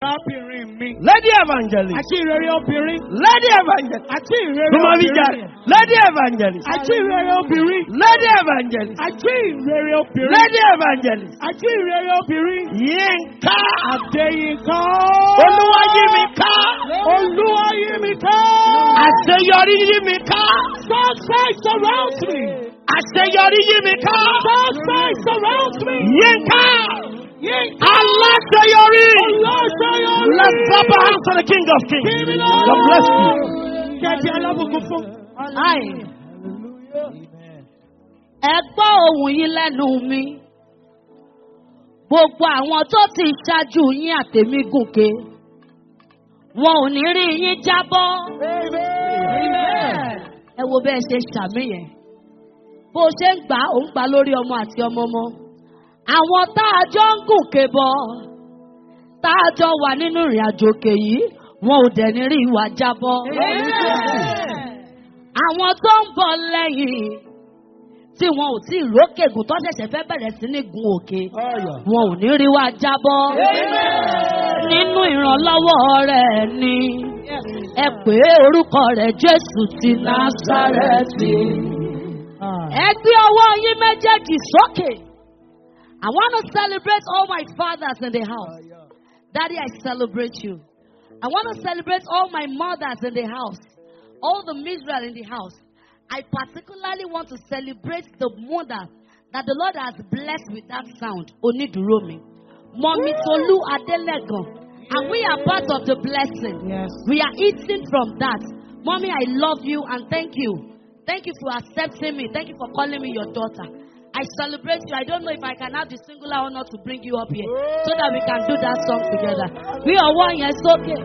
Arábìnrin mi. Lady Evangelist. Àti ìrere obìnrin. Lady Evangelist. Àti ìrere Sumavija. obìnrin. Lady Evangelist. Àti ìrere obìnrin. Lady Evangelist. Àti ìrere obìnrin. Lady Evangelist. Àti ìrere obìnrin. Yínká. Adéyínká. Olúwayímíká. Olúwayímíká. Àṣeyọrí yímíká. Success surrounds me. Àṣeyọrí yímíká. Success surrounds me. Yínká. Yínká. Aláṣeyọrí. Olóṣèyọrí. Let's clap our hands for the King of Kings. Kí ni God bless you. Kẹ̀kẹ́ alábùkún fún. Ai. Ẹ gbọ́ ohùn yín lẹ́nu mi. Gbogbo àwọn tó ti ṣáájú yín àtèmi gòkè. Wọn ò ní rí yín jábọ́. Ẹ wo bẹ́ẹ̀ ṣe ṣàmì yẹn. Bó ṣe ń gbà ó ń gbà lórí ọmọ àti ọmọ ọmọ. Àwọn tá a jọ ń gòkè bọ̀. Tá a jọ wà nínú ìrìn àjò òkè yìí. Wọn ò dẹ̀ ní rí ìwà jábọ́. Àwọn tó ń bọ̀ lẹ́yìn tí wọn ò tí ì rókè gùn tó ṣẹ̀ṣẹ̀ fẹ́ bẹ̀rẹ̀ sí ní gun òkè wọn ò ní rí wa jábọ́ nínú ìrànlọ́wọ́ rẹ̀ ni ẹ pé orúkọ rẹ̀ Jésù ti Násárẹ́tì ẹ gbé ọwọ́ yín méjèèjì sókè I want to celebrate all my fathers in the house Daddy I celebrate you I want to celebrate all my mothers in the house all the Israel in the house. I particularly want to celebrate the mother that the Lord has blessed with that sound, Oniduromi. Mommy Tolu Adelegan. And we are part of the blessing. Yes. We are eating from that. Mommy, I love you and thank you. Thank you for accepting me. Thank you for calling me your daughter. I celebrate you. I don't know if I can have the singular honor to bring you up here so that we can do that song together. We are one, yes, okay.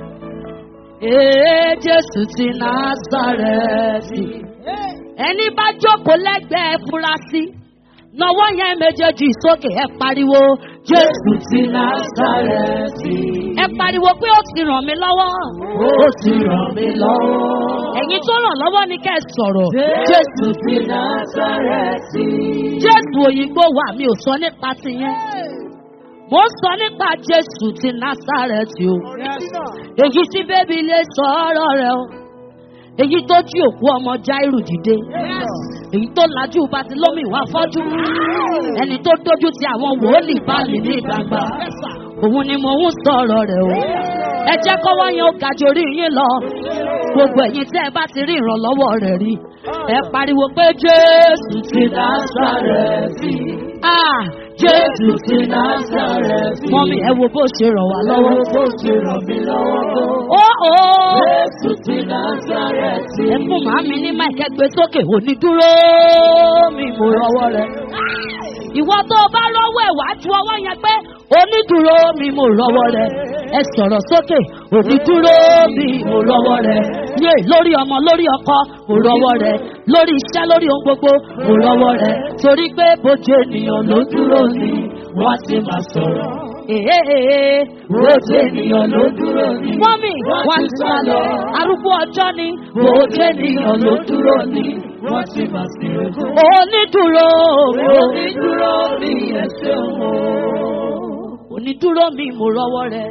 Ee Jésù ti Násárẹ́tì. Ẹni bá jókòó lẹ́gbẹ̀ẹ́ furasí. Nọwọ́ yẹn méjèèjì sókè ẹ pariwo. Jésù ti Násárẹ́tì. Ẹ pariwo pé ó ti ràn mí lọ́wọ́. Ó ti ràn mí lọ́wọ́. Ẹ̀yin tó ràn lọ́wọ́ ni kẹ́ ẹ sọ̀rọ̀. Jésù ti Násárẹ́tì. Jésù òyìnbó wà mí ò sọ nípa tiyẹn. Mo ń sọ nípa Jésù ti Násárẹ́tì o èyí tí bébí lè sọ ọ̀rọ̀ rẹ̀ o èyí tó jí òkú ọmọ Jáírù dìde èyí tó lajú Bátílómì wá fọ́jú ẹni tó dójú ti àwọn wòlíì báàlì ní gbangba òun ni mo ń sọ̀rọ̀ rẹ̀ o ẹ jẹ́ kọ́wọ́ yẹn ó ga jorí yín lọ gbogbo ẹ̀yin tí ẹ bá ti rí ìrànlọ́wọ́ rẹ̀ rí ẹ pariwo pé Jésù ti Násárẹ́tì ah Jésù ti Násárẹ́tì mọ́mí ẹ wo bó ṣe ràn wá lọ́wọ́ bó ṣe ràn mí lọ́wọ́ ó ó Jésù ti Násárẹ́tì ẹ fún màámi ní máìkẹ́ gbé sókè òní dúró mi mo rọwọ́ rẹ̀ ìwọ tó o bá rọwọ́ ẹ̀ wá ju ọwọ́ yẹn pé onídùúró mi mo rọwọ́ rẹ̀ ẹ sọ̀rọ̀ sókè onídùúró mi mo rọwọ́ rẹ̀ yé lórí ọmọ lórí ọkọ mo rọwọ́ rẹ̀ lórí iṣẹ́ lórí ohun gbogbo mo rọwọ́ rẹ̀ torí pé bójú ènìyàn ló dúró ni wọ́n ti máa sọ̀rọ̀. Èhéèhé, bójú ènìyàn ló dúró ni. Mọ́mì, wọ́n ti sá lọ. Arúgbó ọjọ́ ni. Bójú ènìyàn ló dúró ni. Wọ́n ti máa sì rẹ̀. Onídùúró. Onídùúró mi ẹ̀ṣẹ̀ wọn. Onídùúró mi mo rọwọ́ rẹ̀.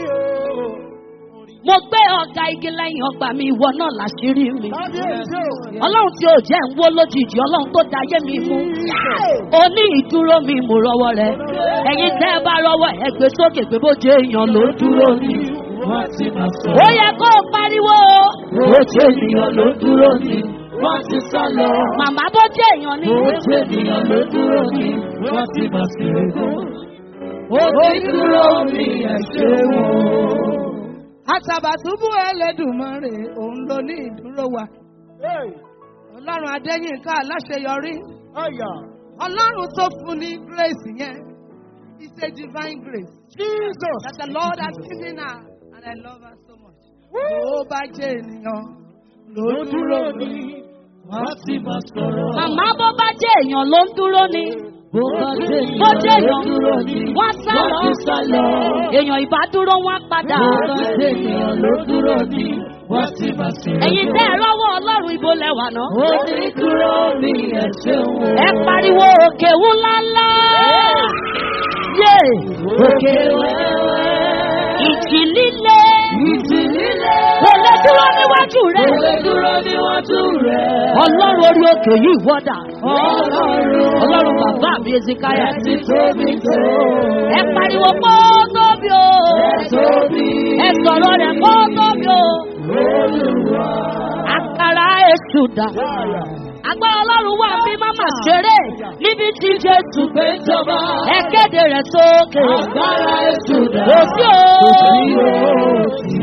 Mo gbé ọ̀gá igi lẹ́yìn ọgbà mi ìwọ náà láṣírí mi. Ọlọ́run tí ò jẹ́ ń wó lójijì, ọlọ́run tó da ayé mi mú. Oní ìdúró mi mo rọwọ́ rẹ̀. Ẹ̀yin tẹ́ ẹ bá rọwọ́ ẹ gbé sókè pé bó jẹ́ èèyàn ló dúró ni. Ó yẹ kó o pariwo. Bó jẹ́ ènìyàn ló dúró ni. Wọ́n ti sá lọ. Màmá bó jẹ́ èèyàn ni. Bó jẹ́ ènìyàn ló dúró ni. Wọ́n ti máa sì rẹ̀. Onídúró mi ẹ̀ ṣe wọ́n. Àtàbàtúbú Ẹlẹ́dùmarè òun ló ní ìdúró wa. Ọlọ́run Adéyínká aláṣeyọrí. Ọlọ́run tó fún ní grace yẹn. It's a divine grace. Jesus. That the Lord has given her and I love her so much. Ó bá jẹ́ ènìyàn ló dúró ní. Wọ́n ti máa sọ̀rọ̀. Màmá bó bá jẹ́ èèyàn ló ń dúró ni. Bó bá jẹ́ Bó jẹ́ ènìyàn ló èèyàn dúró ni. wọ́n sá Wọ́n lọ. ti sá lọ. Èèyàn ìbá dúró wọ́n padà. Bó bá jẹ́ ènìyàn ló dúró ni. Wọ́n ti máa sì rẹ̀. Ẹ̀yin tẹ́ ẹ rọ́wọ́ Ọlọ́run ibo lẹ́wà náà. Onídúró mi ẹ̀ ṣe wọ́n. Ẹ pariwo òkè ńláńlá. Yé! Òkè wẹ́wẹ́. Ìjì líle Ìjì líle. kò lè dúró níwájú Kò rẹ̀. lè dúró níwájú rẹ̀. ọlọ́run orí òkè yìí wọ́dà. Ọlọ́run. ọlọ́run bàbá mi ezekaya. Ẹ ti tóbi tó. ẹ pariwo kó tóbi o. Ẹ tóbi. ẹ sọ̀rọ̀ rẹ̀ kó tóbi o. Olúwa. àkàrà èṣù dà. agbára ọlọ́run wà bí máma ṣeré níbi tí jésù gbé jọba. ẹ kéde rẹ̀ sókè. Agbára ètò dà. kò sí o. Kò sí o. Kò sí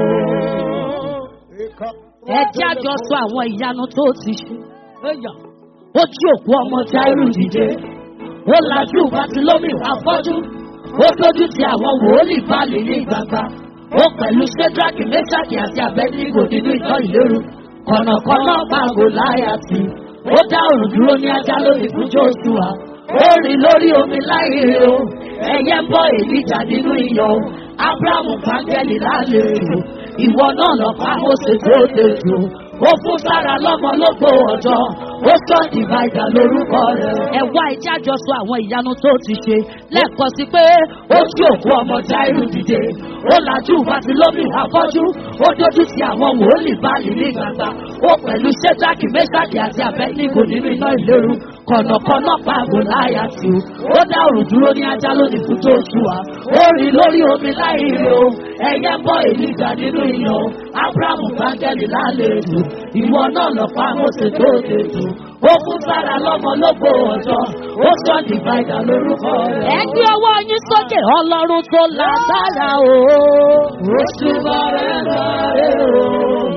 ẹ jẹ́ àjọ sọ àwọn ìyanu tó ti ṣe. ó jí òkú ọmọ jáírù dìde. ó lajú bàtìlómì afọ́jú. ó tójú ti àwọn wòólì báàlì ní gbangba. ó pẹ̀lú ṣẹ́drákì mẹ́sàkì àti abẹ́nígò nínú ìtọ́ ìlérú. kọ̀nàkọ́nà pàgò láyà sí. ó dá òrùn dúró ní ajá lórí fún jóṣùwà. ó rìn lórí omi láì rí o. ẹyẹ ń bọ èlíjà nínú iyọ̀ o. abrahamu pàǹgẹ́lì lálejò. ìwọ náà lọ pa mọ́sẹ̀ tó dejò. ó fún sára lọ́mọ lógbó ọjọ́. ó sọ dìvaìdà lórúkọ rẹ̀. ẹ wá ìjà àjọsọ àwọn ìyanu tó ti ṣe lẹ́ẹ̀kan sí pé ó jí òkú ọmọ jáírù dìde. ó lajú bàtìlómì afọ́jú. ó dójú ti àwọn wòólì báàlì ní gbangba. ó pẹ̀lú ṣẹ́jákì mẹ́sàkì àti abẹ́nígò nínú iná ìléru. kọ̀nàkọ́nà pàgò láyà sí o. ó dá òrùn dúró ní ajá lónìí fún tó ṣù wá. ó rìn lórí omi láì rí o. ẹyẹ ń bọ́ èlìjà nínú iyọ̀ o. abrahamu bángẹ́lì lálejò. ìwọ náà lọ pa mọ́sẹ̀ tó dejò. ó fún sára lọ́mọ lógbó ọjọ́. ó sọ dìvaìdà lórúkọ rẹ̀. ẹ gbé ọwọ́ yín sókè ọlọ́run tó lágbára o. Oṣù bàrẹ̀ bàrẹ̀ o.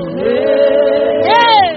Hey!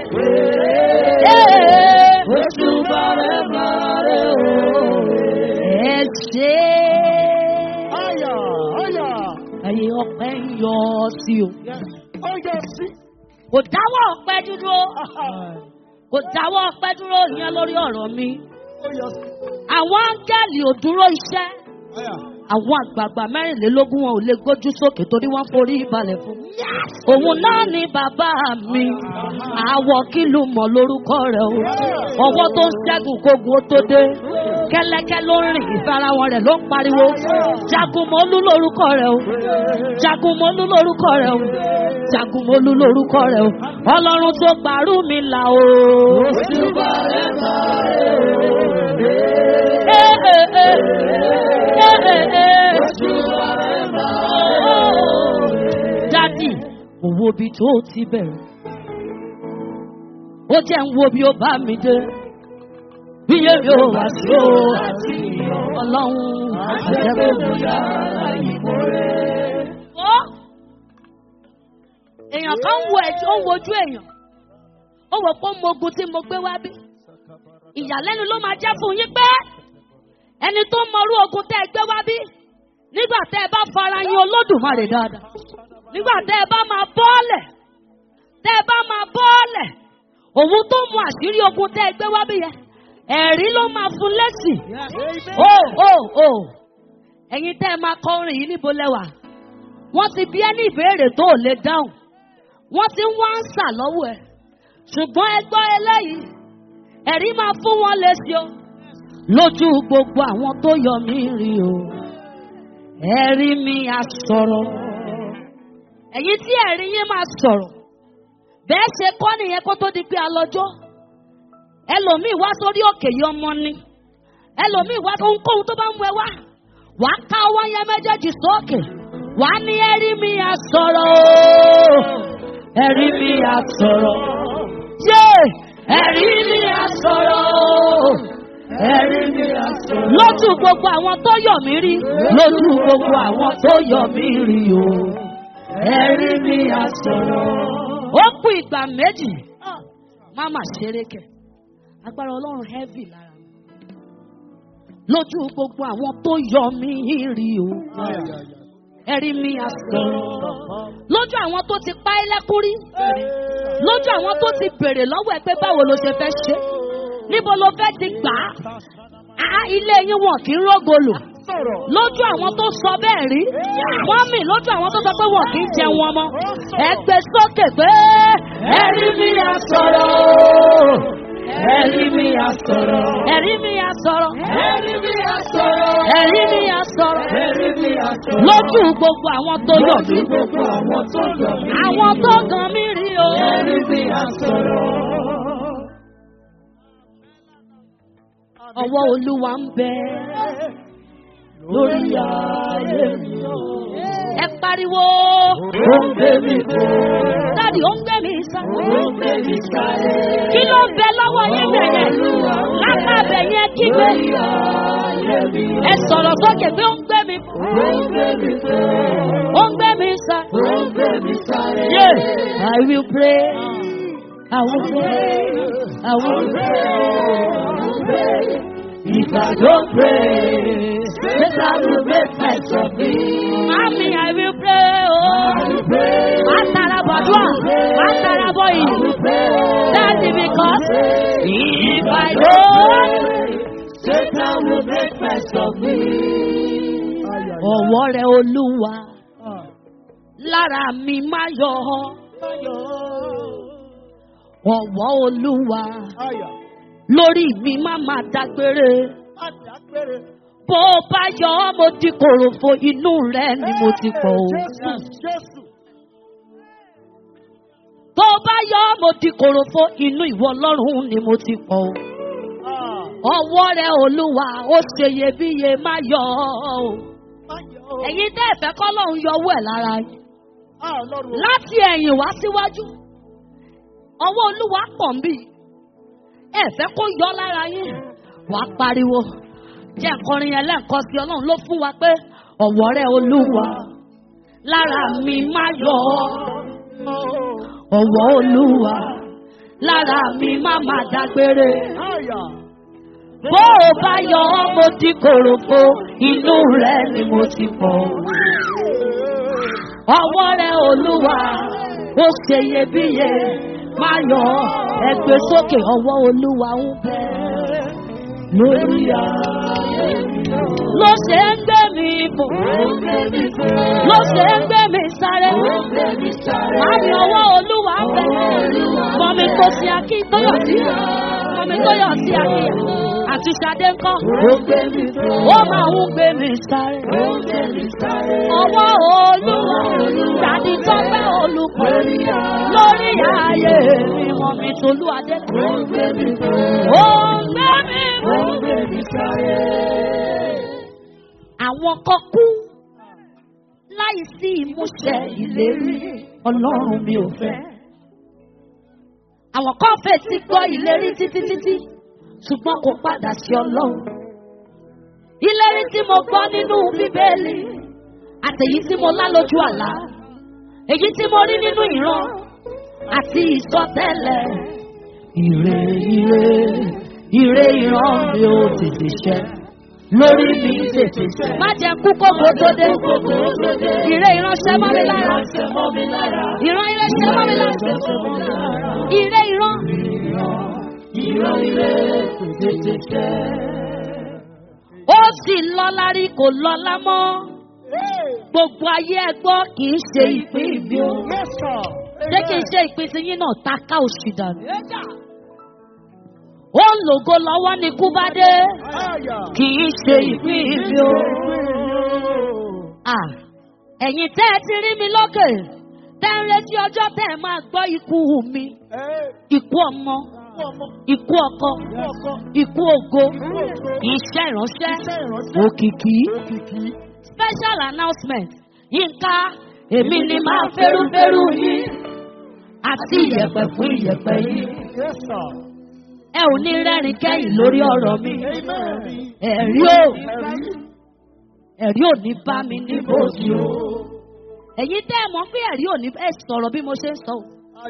Hey! Oṣù bàrẹ̀ bàrẹ̀ o. ẹ ṣe Ọ̀yà ọ̀yà. ẹyin ọpẹ ń yọ ọ sí o. Ọ̀yà sí. kò dáwọ́ ọpẹ dúró kò dáwọ́ ọpẹ dúró ìyẹn lórí ọ̀rọ̀ mi. Ọ̀yà sí. àwọn áńgẹ́lì ò dúró iṣẹ́ Ọ̀yà. àwọn àgbààgbà mẹ́rìnlélógún wọn ò lè gbójú sókè torí wọ́n forí balẹ̀ fún. òun náà ni bàbá mi àwọ̀ kìlú mọ̀ lórúkọ rẹ̀ o ọwọ́ tó ń ṣẹ́gun kógun ó tó dé kẹ́lẹ́kẹ́ ló ń rìn ìfarahàn rẹ̀ ló ń pariwo jagunmọ́lú lórúkọ rẹ̀ o jagunmọ́lú lórúkọ rẹ̀ o jagunmọ́lú lórúkọ rẹ̀ o ọlọ́run tó gbàrú mi là o. Oṣù bàrẹ̀ bàrẹ̀ o. Eh, eh, eh. Eh, eh, eh. Oṣù bàrẹ̀ bàrẹ̀ o. dádì mo wo ibi tó ti bẹ̀rẹ̀ ó jẹ́ ń wo bí ó bá mi dé bí yémi ò wá sí o Àti ọlọ́run àjẹpẹ́ bóyá ìmọ̀rẹ́. ó èèyàn kan ń wo ẹ̀jẹ̀ ó ń wojú èèyàn ó wò pé mo ogun tí mo gbé wá bí ìyàlẹ́nu ló máa jẹ́ fún yín pé ẹni tó mọrú ogun tẹ́ ẹ gbé wá bí nígbà tẹ́ ẹ bá fara yin olódùmarè dáadáa nígbà tẹ́ ẹ bá máa bọ́ọ̀lẹ̀ tẹ́ ẹ bá máa bọ́ọ̀lẹ̀ òun tó mú àṣírí ogun tẹ́ ẹ gbé wá bí yẹn ẹ̀rí ló máa fún lẹ́sìn ó ó ó ẹ̀yin tẹ́ ẹ máa kọ orin yìí níbo lẹ́wà wọ́n ti bí ẹni ìbéèrè tó ò lè dáhùn wọ́n ti ń wá ń sà lọ́wọ́ ẹ̀ ṣùgbọ́n ẹ gbọ́ eléyìí ẹ̀rí máa fún wọn lésì o lójú gbogbo àwọn tó yọ mí rí o ẹ̀rí mi á sọ̀rọ̀ ẹ̀yin tí ẹ̀rí yín máa sọ̀rọ̀ bẹ́ẹ̀ ṣe kọ́ nìyẹn kó tó di pé a lọ́jọ́ ẹlòmíì wá sórí òkè yìí ọmọ ni ẹlòmíì wá ohunkóhun tó bá ń wẹ wá wàá ká ọwọ́ yẹn méjèèjì sókè wàá ní ẹ̀rí mi á sọ̀rọ̀ o ẹ̀rí mi á sọ̀rọ̀ yé ẹ̀rí mi á sọ̀rọ̀ o ẹ̀rí mi á sọ̀rọ̀. lójú gbogbo àwọn tó yọ̀ mí rí lójú gbogbo àwọn tó yọ̀ mí rí o ẹ̀rí mi á sọ̀rọ̀. ó kú ìgbà méjì má má ṣeré kẹ agbára ọlọ́run heavy lára mi lójú gbogbo àwọn tó yọ̀ mí rí o ẹ̀rí mi á sọ̀rọ̀ lójú àwọn tó ti pa ẹ́ lẹ́kún rí lójú àwọn tó ti bèrè lọ́wọ́ ẹ pé báwo ló ṣe fẹ́ ṣe níbo ló fẹ́ ti gbà á Á, ilé yín wọn kì í rógolò lójú àwọn tó sọ bẹ́ẹ̀ rí wọ́n mì lójú àwọn tó sọ pé wọn kì í jẹun wọn mọ́ ẹ gbé sókè pé ẹ̀rí mi á sọ̀rọ̀ Ẹ̀rí mi á sọ̀rọ̀. ẹ̀rí mi á sọ̀rọ̀ Ẹ̀rí mi á sọ̀rọ̀. ẹ̀rí mi á sọ̀rọ̀ Ẹ̀rí mi á sọ̀rọ̀. lójú gbogbo àwọn tó yọ̀ mí Lójú gbogbo àwọn tó yọ̀ mí. àwọn tó gan mí rí o. Ẹ̀rí mi á sọ̀rọ̀. ọwọ́ olúwa ń bẹ Lórí ayé mi o. ẹ pariwo Ó ń gbé mi fò. dáàdi ó ń gbé mi sá. Ó ń gbé mi sáré. kí ló ń bẹ lọ́wọ́ yín bẹ̀yẹn lápá bẹ̀yẹn kígbe Lórí ayé mi o. ẹ sọ̀rọ̀ sókè pé ó ń gbé mi fò Ó ń gbé mi fò. ó ń gbé mi sá. Ó ń gbé mi sáré. Yeah, I will pray. I will pray. I will pray. If I don't pray, Satan will make mess of me. Mami, I will pray. I Oh, will pray. máa tara bọ̀ dùn, máa tara bọ̀ I yìí. will pray. That's because if I I don't, Satan will make mess of me. ọwọ́ rẹ̀ olúwa lára mi máa yọ ọ́. Ọwọ́ olúwa lórí mi máa máa dágbére. Bó o bá yọ ọ́, mo di kòròfo inú rẹ̀ ni mo ti pọ̀ o. Tó o bá yọ ọ́, mo di kòròfo inú ìwọ ọlọ́run ni mo ti pọ̀ o. Ọwọ́ rẹ̀ olúwa ó ṣe iyebíye má yọ ọ́ o. Ẹ̀yin tẹ́ ẹ̀fẹ́ kọ́ lóun yọ owó ẹ̀ lára yín. Láti ẹ̀yìn wá síwájú. Ọwọ́ olúwa pọ̀ ń bì. Ẹ̀fẹ́ kó yọ lára yín. Wàá pariwo. Jẹ́ nkọrin yẹn lẹ́ǹkan sí ọlọ́run ló fún wa pé ọ̀wọ́ rẹ̀ olúwa lára mi má yọ ọ́. Ọ̀wọ́ olúwa lára mi má má dágbére. Bó o bá yọ ọ́, mo di kòròfo, inú rẹ̀ ni mo ti pọ̀. Ọwọ́ rẹ̀ olúwa, ó ṣe iyebíye, má yọ ọ́, ẹgbẹ́ sókè ọwọ́ olúwa ń bẹ. Lórí ayé mi o. Ló ṣe ń gbé mi bò, Ó ń gbé mi fò. ló ṣe ń gbé mi sáré. Ó ń gbé mi sáré. Má ní ọwọ́ olúwa ń bẹ. Mọ̀mí tó ṣe akí tó yọ̀ sí. Mọ̀mí tó yọ̀ sí akí. Àti Ṣadé ń kọ́. Ó ń gbé mi fò. Ó máa ń gbé mi sáré. Ó ń gbé mi sáré. Ọwọ́ olúwa tàbí tọ́pẹ́ olùkọ́ Lórí ayé lórí ayé mi mọ̀ mi tolú adé. Ó ń gbé mi fò. Ó ń gbé mi Ó bọ̀. ń gbé mi sáré. Àwọn kan kú láì sí ìmúṣẹ ìlérí ọlọ́run mi ò fẹ́. Àwọn kan fèsì gbọ́ ìlérí títí títí ṣùgbọ́n kò padà sí ọlọ́run. Ìlérí tí mo gbọ́ nínú bíbélì àtèyí tí mo lá lójú àlá èyí tí mo rí nínú ìran àti ìsọtẹ́lẹ̀. Ire ire ire ìran mi ò tètè ṣẹ lórí mi tètè ṣẹ. Má jẹ́ kú kókó tó dé. Ire ìránṣẹ́ mọ́ mi lára. Ìran ire ṣẹ́ mọ́ mi lára. Ire ìran. Ìran ire kò tètè ṣẹ. Ó sì lọ́lá rí kò lọ́lá mọ́. Gbogbo ayé ẹ gbọ́ kì í ṣe ìpín ìbí o. Ṣé kì í ṣe ìpín ti yín náà ta ká òṣì dànù? Ó ń lògo lọ́wọ́ ní kú bá dé. Kì í ṣe ìpín ìbí o. À, ẹ̀yin tẹ́ ẹ ti rí mi lókè. Tẹ́ ń retí ọjọ́ tẹ́ ẹ máa gbọ́ ikú mi. Ikú ọmọ, ikú ọkọ, ikú ògo, iṣẹ́ ìránṣẹ́, òkìkí. Special announcement. Yínká, èmi ni máa fẹ́rúfẹ́rú yín. Àti ìyẹ̀pẹ̀ fún ìyẹ̀pẹ̀ yín. Ẹ ò ní rẹ́rìn kẹ́yìn lórí ọ̀rọ̀ mi. Ẹ̀rí ò ẹ̀rí ò ní bá mi ní bòsí o. Ẹ̀yin tẹ́ ẹ mọ̀ pé ẹ̀rí ò ní ẹ sọ̀rọ̀ bí mo ṣe ń sọ. o.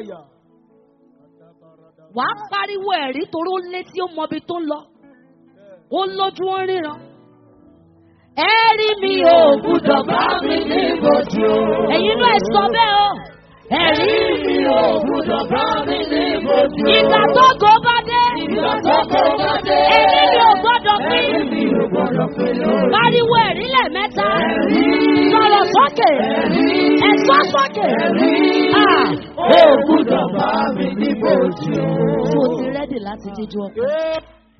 Wàá pariwo ẹ̀rí torí ó létí ó mọbi tó ń lọ. Ó lójú ó ń ríran. Ẹ̀rí mi ò gbúdọ̀ bá mi ní bòsí o. Ẹ̀yin náà ẹ sọ bẹ́ẹ̀ o. Ẹ̀rí mi ò gbúdọ̀ bá mi ní bòsí o. Ìgbà tó go bá dé. Ìgbà tó kò bá dé. Ẹ̀rí mi ò gbọ́dọ̀ pín. Ẹ̀rí mi ò gbọ́dọ̀ pé lórí. Pariwo ẹ̀rí lẹ́ẹ̀mẹ́ta. Sọ̀rọ̀ sókè. Ẹ̀sọ́ sókè. Ah, Ó gbúdọ̀ bá mi níbo tí o. Mo ti rẹ́dì láti jíjú ọkọ.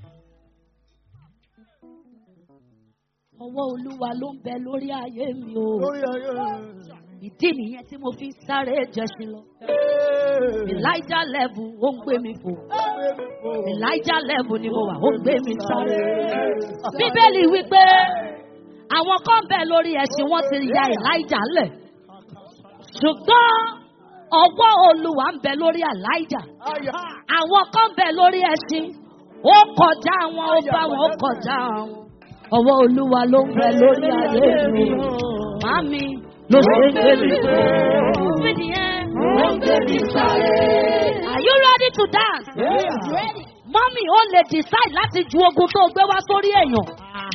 Ọwọ́ Olúwa ló ń bẹ lórí ayé mi o. Ìdí nìyẹn tí mo fi ń sáré jẹṣin lọ. Elijah level ó ń gbé mi fò. Elijah level ni mo wà ó ń gbé mi sáré. Bíbélì wípé àwọn kan bẹ lórí ẹṣin wọn ti ya Elijah lẹ̀. Ṣùgbọ́n ọwọ́ Olúwa ń bẹ lórí Elijah. Àwọn kan bẹ lórí ẹṣin. Ó kọjá wọn, ó bá wọn, ó kọjá wọn. Ọwọ́ Olúwa ló ń bẹ lórí ayé mi. Màmí ló ṣe ń gbé mi fò. Fídìí yẹn. Ó ń gbé mi sáré. Are you ready to dance? Mọ́mí ó lè decide láti ju ogun tó gbé wá sórí èèyàn.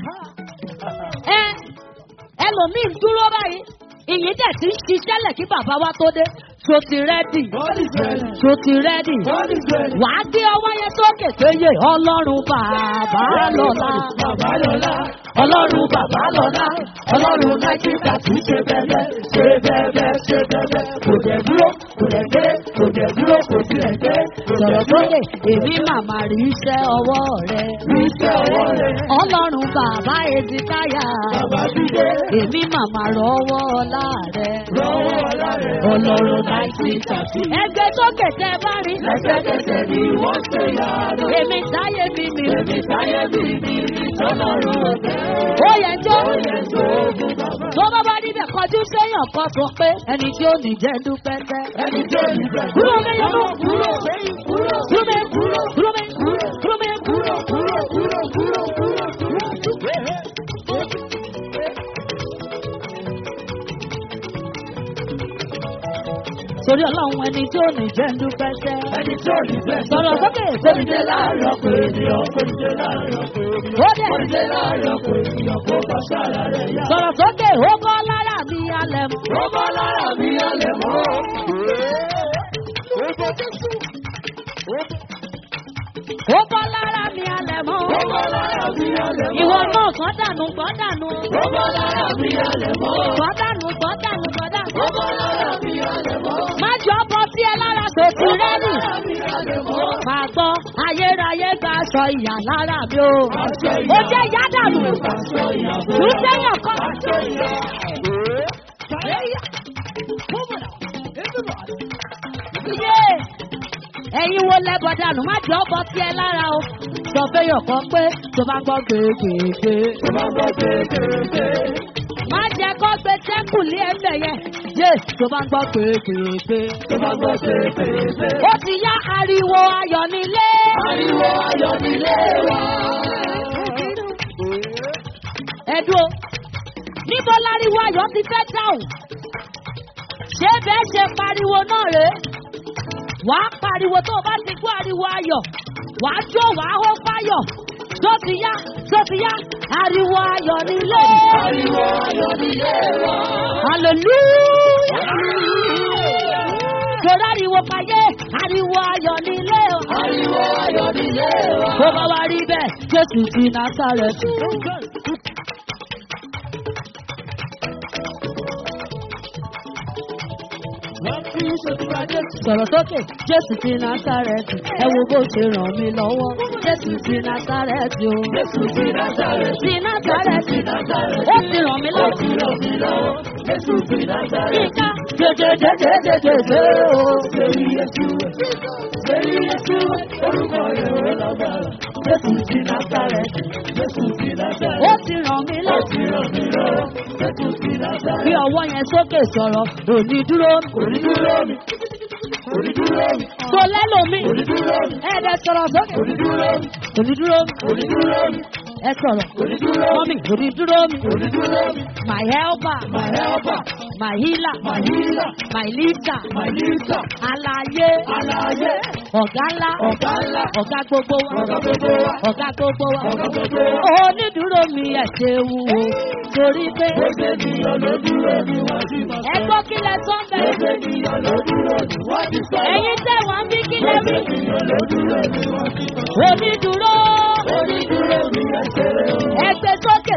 Ẹ ẹlòmíì ń dúró báyìí. Ìyìn dẹ̀ ti ń ṣiṣẹ́ lẹ̀ kí bàbá wa tó dé. Ṣo ti rẹ́dì? God is ready. Ṣo ti rẹ́dì? God is ready. Wàá gbé ọwọ́ yẹn sókè péye ọlọ́run bàbá lọ́la. Bàbá lọ́la, ọlọ́run bàbá lọ́la, ọlọ́run Nàìjíríà kì í ṣe bẹ́ẹ̀ ṣe bẹ́ẹ̀ ṣe bẹ́ẹ̀ kò dẹ̀ dúró kò dẹ̀ gbé kò dẹ̀ dúró kò tilẹ̀ gbé Sọ̀rọ̀ sókè, èmi màmá rí iṣẹ́ ọwọ́ rẹ̀. rí iṣẹ́ ọwọ́ rẹ̀. Ọlọ́run bàbá Ezekiah. Bàbá dídé Èmi màmá rọwọ́ ọlá rẹ̀. lọ́wọ́ ọlá rẹ̀. Ọlọ́run Nàìjíríà kì í Ẹgbẹ́ sókè tẹ bá rí. lẹ́sẹ̀kẹsẹ̀ ni wọ́n ṣe yára. Èmi táyé mi mi. Èmi táyé mi ní ìtọ́lọ́run ọ̀tẹ̀. Ó yẹ jó. Ó yẹ tó ogun bàbá. Tó bá bá níbẹ̀ kọjú séyàn kan sọ pé ẹni tí ó ní jẹ́ dúpẹ́ tẹ́. Ẹni tó ní bẹ̀rẹ̀. Kúrò mi yọ̀nù. Kúrò kúrò Kúrò mi kúrò. Kúrò mi kúrò. Kúrò mi kúrò. kúrò kúrò kúrò kúrò kúrò. Torí ọlọ́run ẹni tí ó ní jẹ́ dúpẹ́ tẹ́. Ẹni tó ní bẹ̀rẹ̀. Sọ̀rọ̀ sókè. Kòrìdé láàárọ̀ pé ènìyàn kòrìdé láàárọ̀ pé ènìyàn. Ó dẹ̀. Kòrìdé láàárọ̀ pé ènìyàn kó bá sára rẹ̀ yá. Sọ̀rọ̀ sókè. Ó kọ́ lára mi alẹ̀ mú. Ó bá lára mi alẹ̀ mọ́. Ó kọ́ lára mi alẹ̀ mú. Ó bá lára mi alẹ̀ mọ́. Ìwọ náà kọ́ dànù kọ́ dànù. Ó bá lára mi alẹ̀ mọ́. Kọ́ dànù kọ́ dànù kọ́ dànù. Ó bá lára mi alẹ̀ mọ́. Má jọ bọ́ sí ẹ lára sòsì Ó bá rẹ́dì. lára mi alẹ̀ mọ́. Máa gbọ́ ayérayé gba aṣọ ìyà lára mi o. Aṣọ Ó ìyá. jẹ́ ìyá dànù. Aṣọ ìyá. Tù ú sẹ́yìn kan. Aṣọ ìyá. Iye ẹ̀yin wo lẹ́bọ̀ dànù má jọ bọ́ sí ẹ lára o. Sọ fẹ́yọ̀ kan pé tó bá gbọ́ gbègbègbè. Ó bá gbọ́ kéékèèké. Má jẹ́ kó gbé sẹ́kù lé ẹsẹ̀ yẹn. Yé tó bá gbọ́ gbègbègbè. Ó bá gbọ́ kéékèèké. Ó ti yá ariwo ayọ̀ nílé. Ariwo ayọ̀ nílé wa. Ẹ̀dùn o, níbo láriwo ayọ̀ ti fẹ́ dáhùn? Ṣé bẹ́ẹ̀ ṣe pariwo náà rèé? Wàá pariwo tó o bá ti gbọ́ ariwo ayọ̀. Wàá jó wàá hó fáyọ̀. Tó ti yá, tó ti yá, ariwo ayọ̀ nílé. Ariwo ayọ̀ nílé wa. Hallelujah. Torí ariwo payé, ariwo ayọ̀ nílé o. Ariwo ayọ̀ nílé wa. Tó bá wá rí bẹ́ẹ̀, Jésù ti Násàrẹ̀tì. Sọ̀rọ̀ sókè, Jésù ti Násàrẹ̀tì. Ẹ wo bó ṣe ràn mí lọ́wọ́. Jésù ti Násàrẹ̀tì o. Jésù ti Násàrẹ́tì. Ti Násàrẹ̀tì. Násàrẹ́tì. Ó ti ràn mí Ó lọ́wọ́. ti ràn mí lọ́wọ́. Jésù ti Násàrẹ́tì. Yíká. Jẹjẹjẹjẹjẹjẹ o. Sẹ́rí Yéṣu. Sẹ́rí Yéṣu. Orúkọ rẹ̀ ó lágbára. Jésù ti Násàrẹ́tì. Jésù ti Ó Násàrẹ́tì. ti ràn mí Ó lọ́wọ́. ti ràn mí lọ́wọ́. Jésù ti Bí Násàrẹ́tì. ọwọ́ yẹn sókè sọ̀rọ̀, òní dúró. Kò ní dúró mi. Kò ní dúró mi. Tó lẹ́lòmíì. Kò ní dúró mi. Ẹ̀ẹ́dẹ̀ sọ̀rọ̀ sókè. Kò ní dúró mi. Òní dúró. Kò ní dúró mi. Ẹ sọ̀rọ̀. Kò ní dúró mi. Mọ́mí, òní dúró mi. Kò ní dúró mi. My helper, My helper. my healer, My healer. my lifter, My leader. alaye, Alààyè. ọ̀gá ńlá, Ọ̀gá ńlá. ọ̀gá gbogbo wa, Ọ̀gá gbogbo wa. ọ̀gá gbogbo wa. Ọ̀gá gbogbo wa. Onídùúró mi ẹ̀ ṣe wúwo torí pé Ó ṣe ènìyàn ló dúró ni wọ́n ti mọ̀ ẹ gbọ́ kí lẹ sọ Ó bẹ́ẹ̀. ṣe ènìyàn ló dúró ni wọ́n ti sọ. Ẹ̀yin tẹ̀ wọ́n bí kí lẹ Ó ṣe wí. ènìyàn ló dúró ni wọ́n ti mọ̀. Onídùúró Onídúró mi ẹ̀ ṣeré o. ẹgbẹ́ tó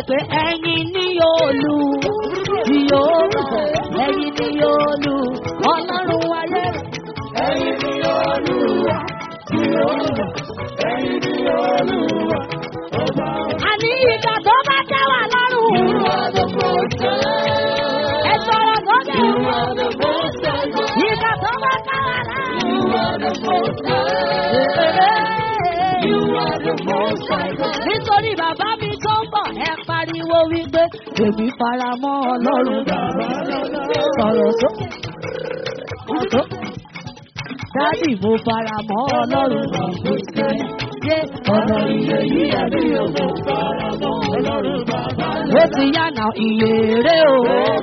pé ẹ̀yin ní olú yóò ẹ̀yin ní olú ọlọ́run wáyé. Ẹyin ni Olúwa, ni Olúwa, ẹyin ni Olúwa, ọba àní ìgbà tó bá tẹ́ wà lọ́rùn. You are the most high. ẹ sọ̀rọ̀ sókè. You are the most high. ìgbà tó bá tẹ́ wà lọ́rùn. You are the most high. You are the most high. nítorí bàbá mi tó ń bọ̀ ẹ pariwo wípé èmi fara mọ́ ọlọ́run bàbá sọ̀rọ̀ sókè. ọ̀tọ̀ dádì mo fara mọ́ ọlọ́run bàbá yé ọ̀nà iye yìí ẹ̀mí òkú fara mọ́ ọlọ́run bàbá. ó ti yànnà ìyèrè o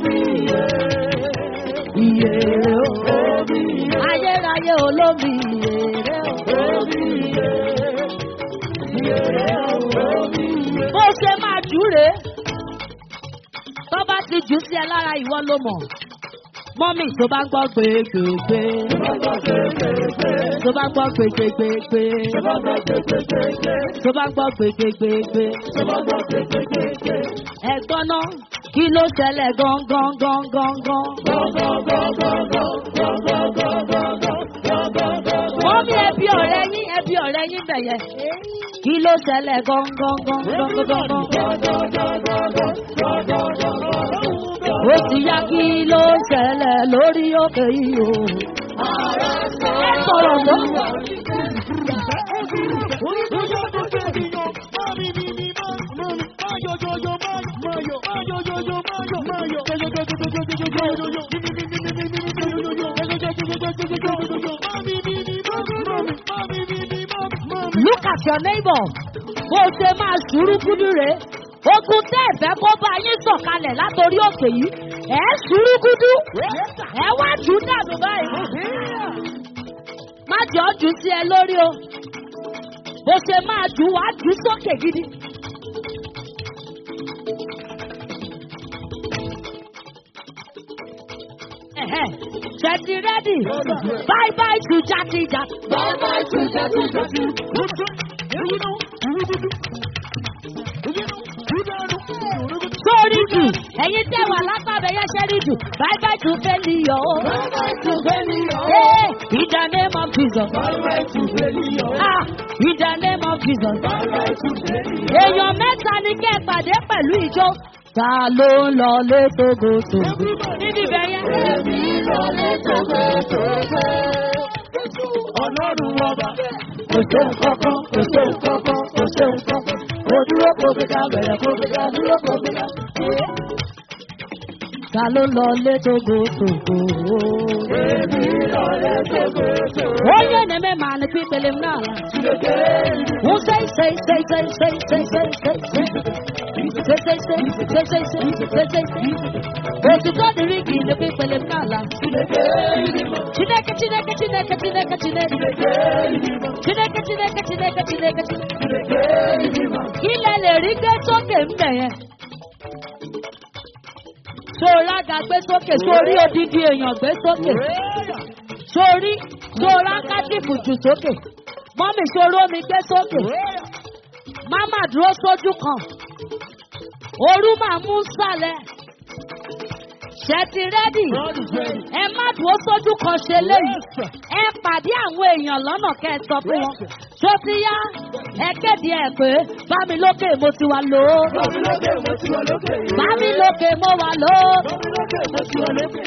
ìyèrè o ayérayé olómi ìyèrè o bó ṣe máa jù rèé tó bá ti jù sí ẹ lára ìwọ ló mọ̀ mọ́mì tó bá gbọ́ gbégbégbé tó bá gbọ́ gbégbégbé tó bá gbọ́ gbégbégbé ẹ̀gbọ́n náà kí ló ṣẹlẹ̀ gangan gangan mọ́mì ẹbí ọ̀rẹ́ yín ẹbí ọ̀rẹ́ yín bẹ̀yẹ kí ló ṣẹlẹ̀ gangan gangan ó ti yá kí ló ṣẹlẹ̀ lórí òkè yìí o. ẹ sọ̀rọ̀ lọ. look at your neighbor bó ṣe máa ṣùrù kúdú rèé ogun tẹ́ ẹ̀fẹ́ kó bá yín sọ̀kalẹ̀ látòrí òkè yìí ẹ̀ ṣùrù kúdú ẹ̀ wá jù ú dànù báyìí. má jọ jù sí ẹ lórí o bó ṣe máa jù wá jù sókè gidi. Ṣẹ̀tì rẹ́dì bye bye to jati jati. Bye bye to Jati Jati. Sórí jù ẹ̀yin tẹ́ wà lápàbẹ̀ yẹn ṣẹ́rí jù bye bye to failure o. Bye bye to failure. Hey, in the name of Jesus. Bye bye to failure. Ah, in the name of Jesus. Bye bye to failure. Èèyàn mẹ́ta ni kẹ́ ẹ pàdé pẹ̀lú ìjọ. Ta ló ń lọ lé togoto? Níbi ibẹ̀ yẹn. Èmi lọ lé tókètókè. Ọlọ́run ọba. Kò ṣe nǹkan kan, kò ṣe nǹkan kan, kò ṣe nǹkan kan. Kò dúró kò fi ká bẹ̀rẹ̀ kò fi ká dúró kò fi ká. Ta ló ń lọ lé togoto? Èmi lọ lé tókètókè. Onye na-eme ma na pipele m n'ala. Who say, say, say, say, say, say, say, say, say. Say, say, say, say, say, say, say, say, say. Otuto dịrị gị na pipele m n'ala. Chineke, Chineke, Chineke, Chineke, Chineke. Chineke, Chineke, Chineke, Chineke, Chineke. Ilẹ̀ lè rí gbé sókè ń bẹ̀ yẹn. Sora ga gbé sókè, sórí odidi èèyàn gbé sókè. Sórí, sora kátìfù jù sókè. Mọ́mì soro mi gbé sókè. Máma dúró sójú kan. Orú máa mú sálẹ̀. Ṣẹ̀tì rẹ́dì. Ẹ má dúró sójú kan ṣe léyìí. Ẹ pàdé àwọn èèyàn lọ́nà kẹ́ ẹ sọ fún wọn. Tó ti yá, ẹ kéde ẹ̀ pé bámi lókè mo ti wà lò ó. Bámi lókè mo ti wà lókè yìí. Bámi lókè mo wà lò ó. Bámi lókè mo ti wà lókè.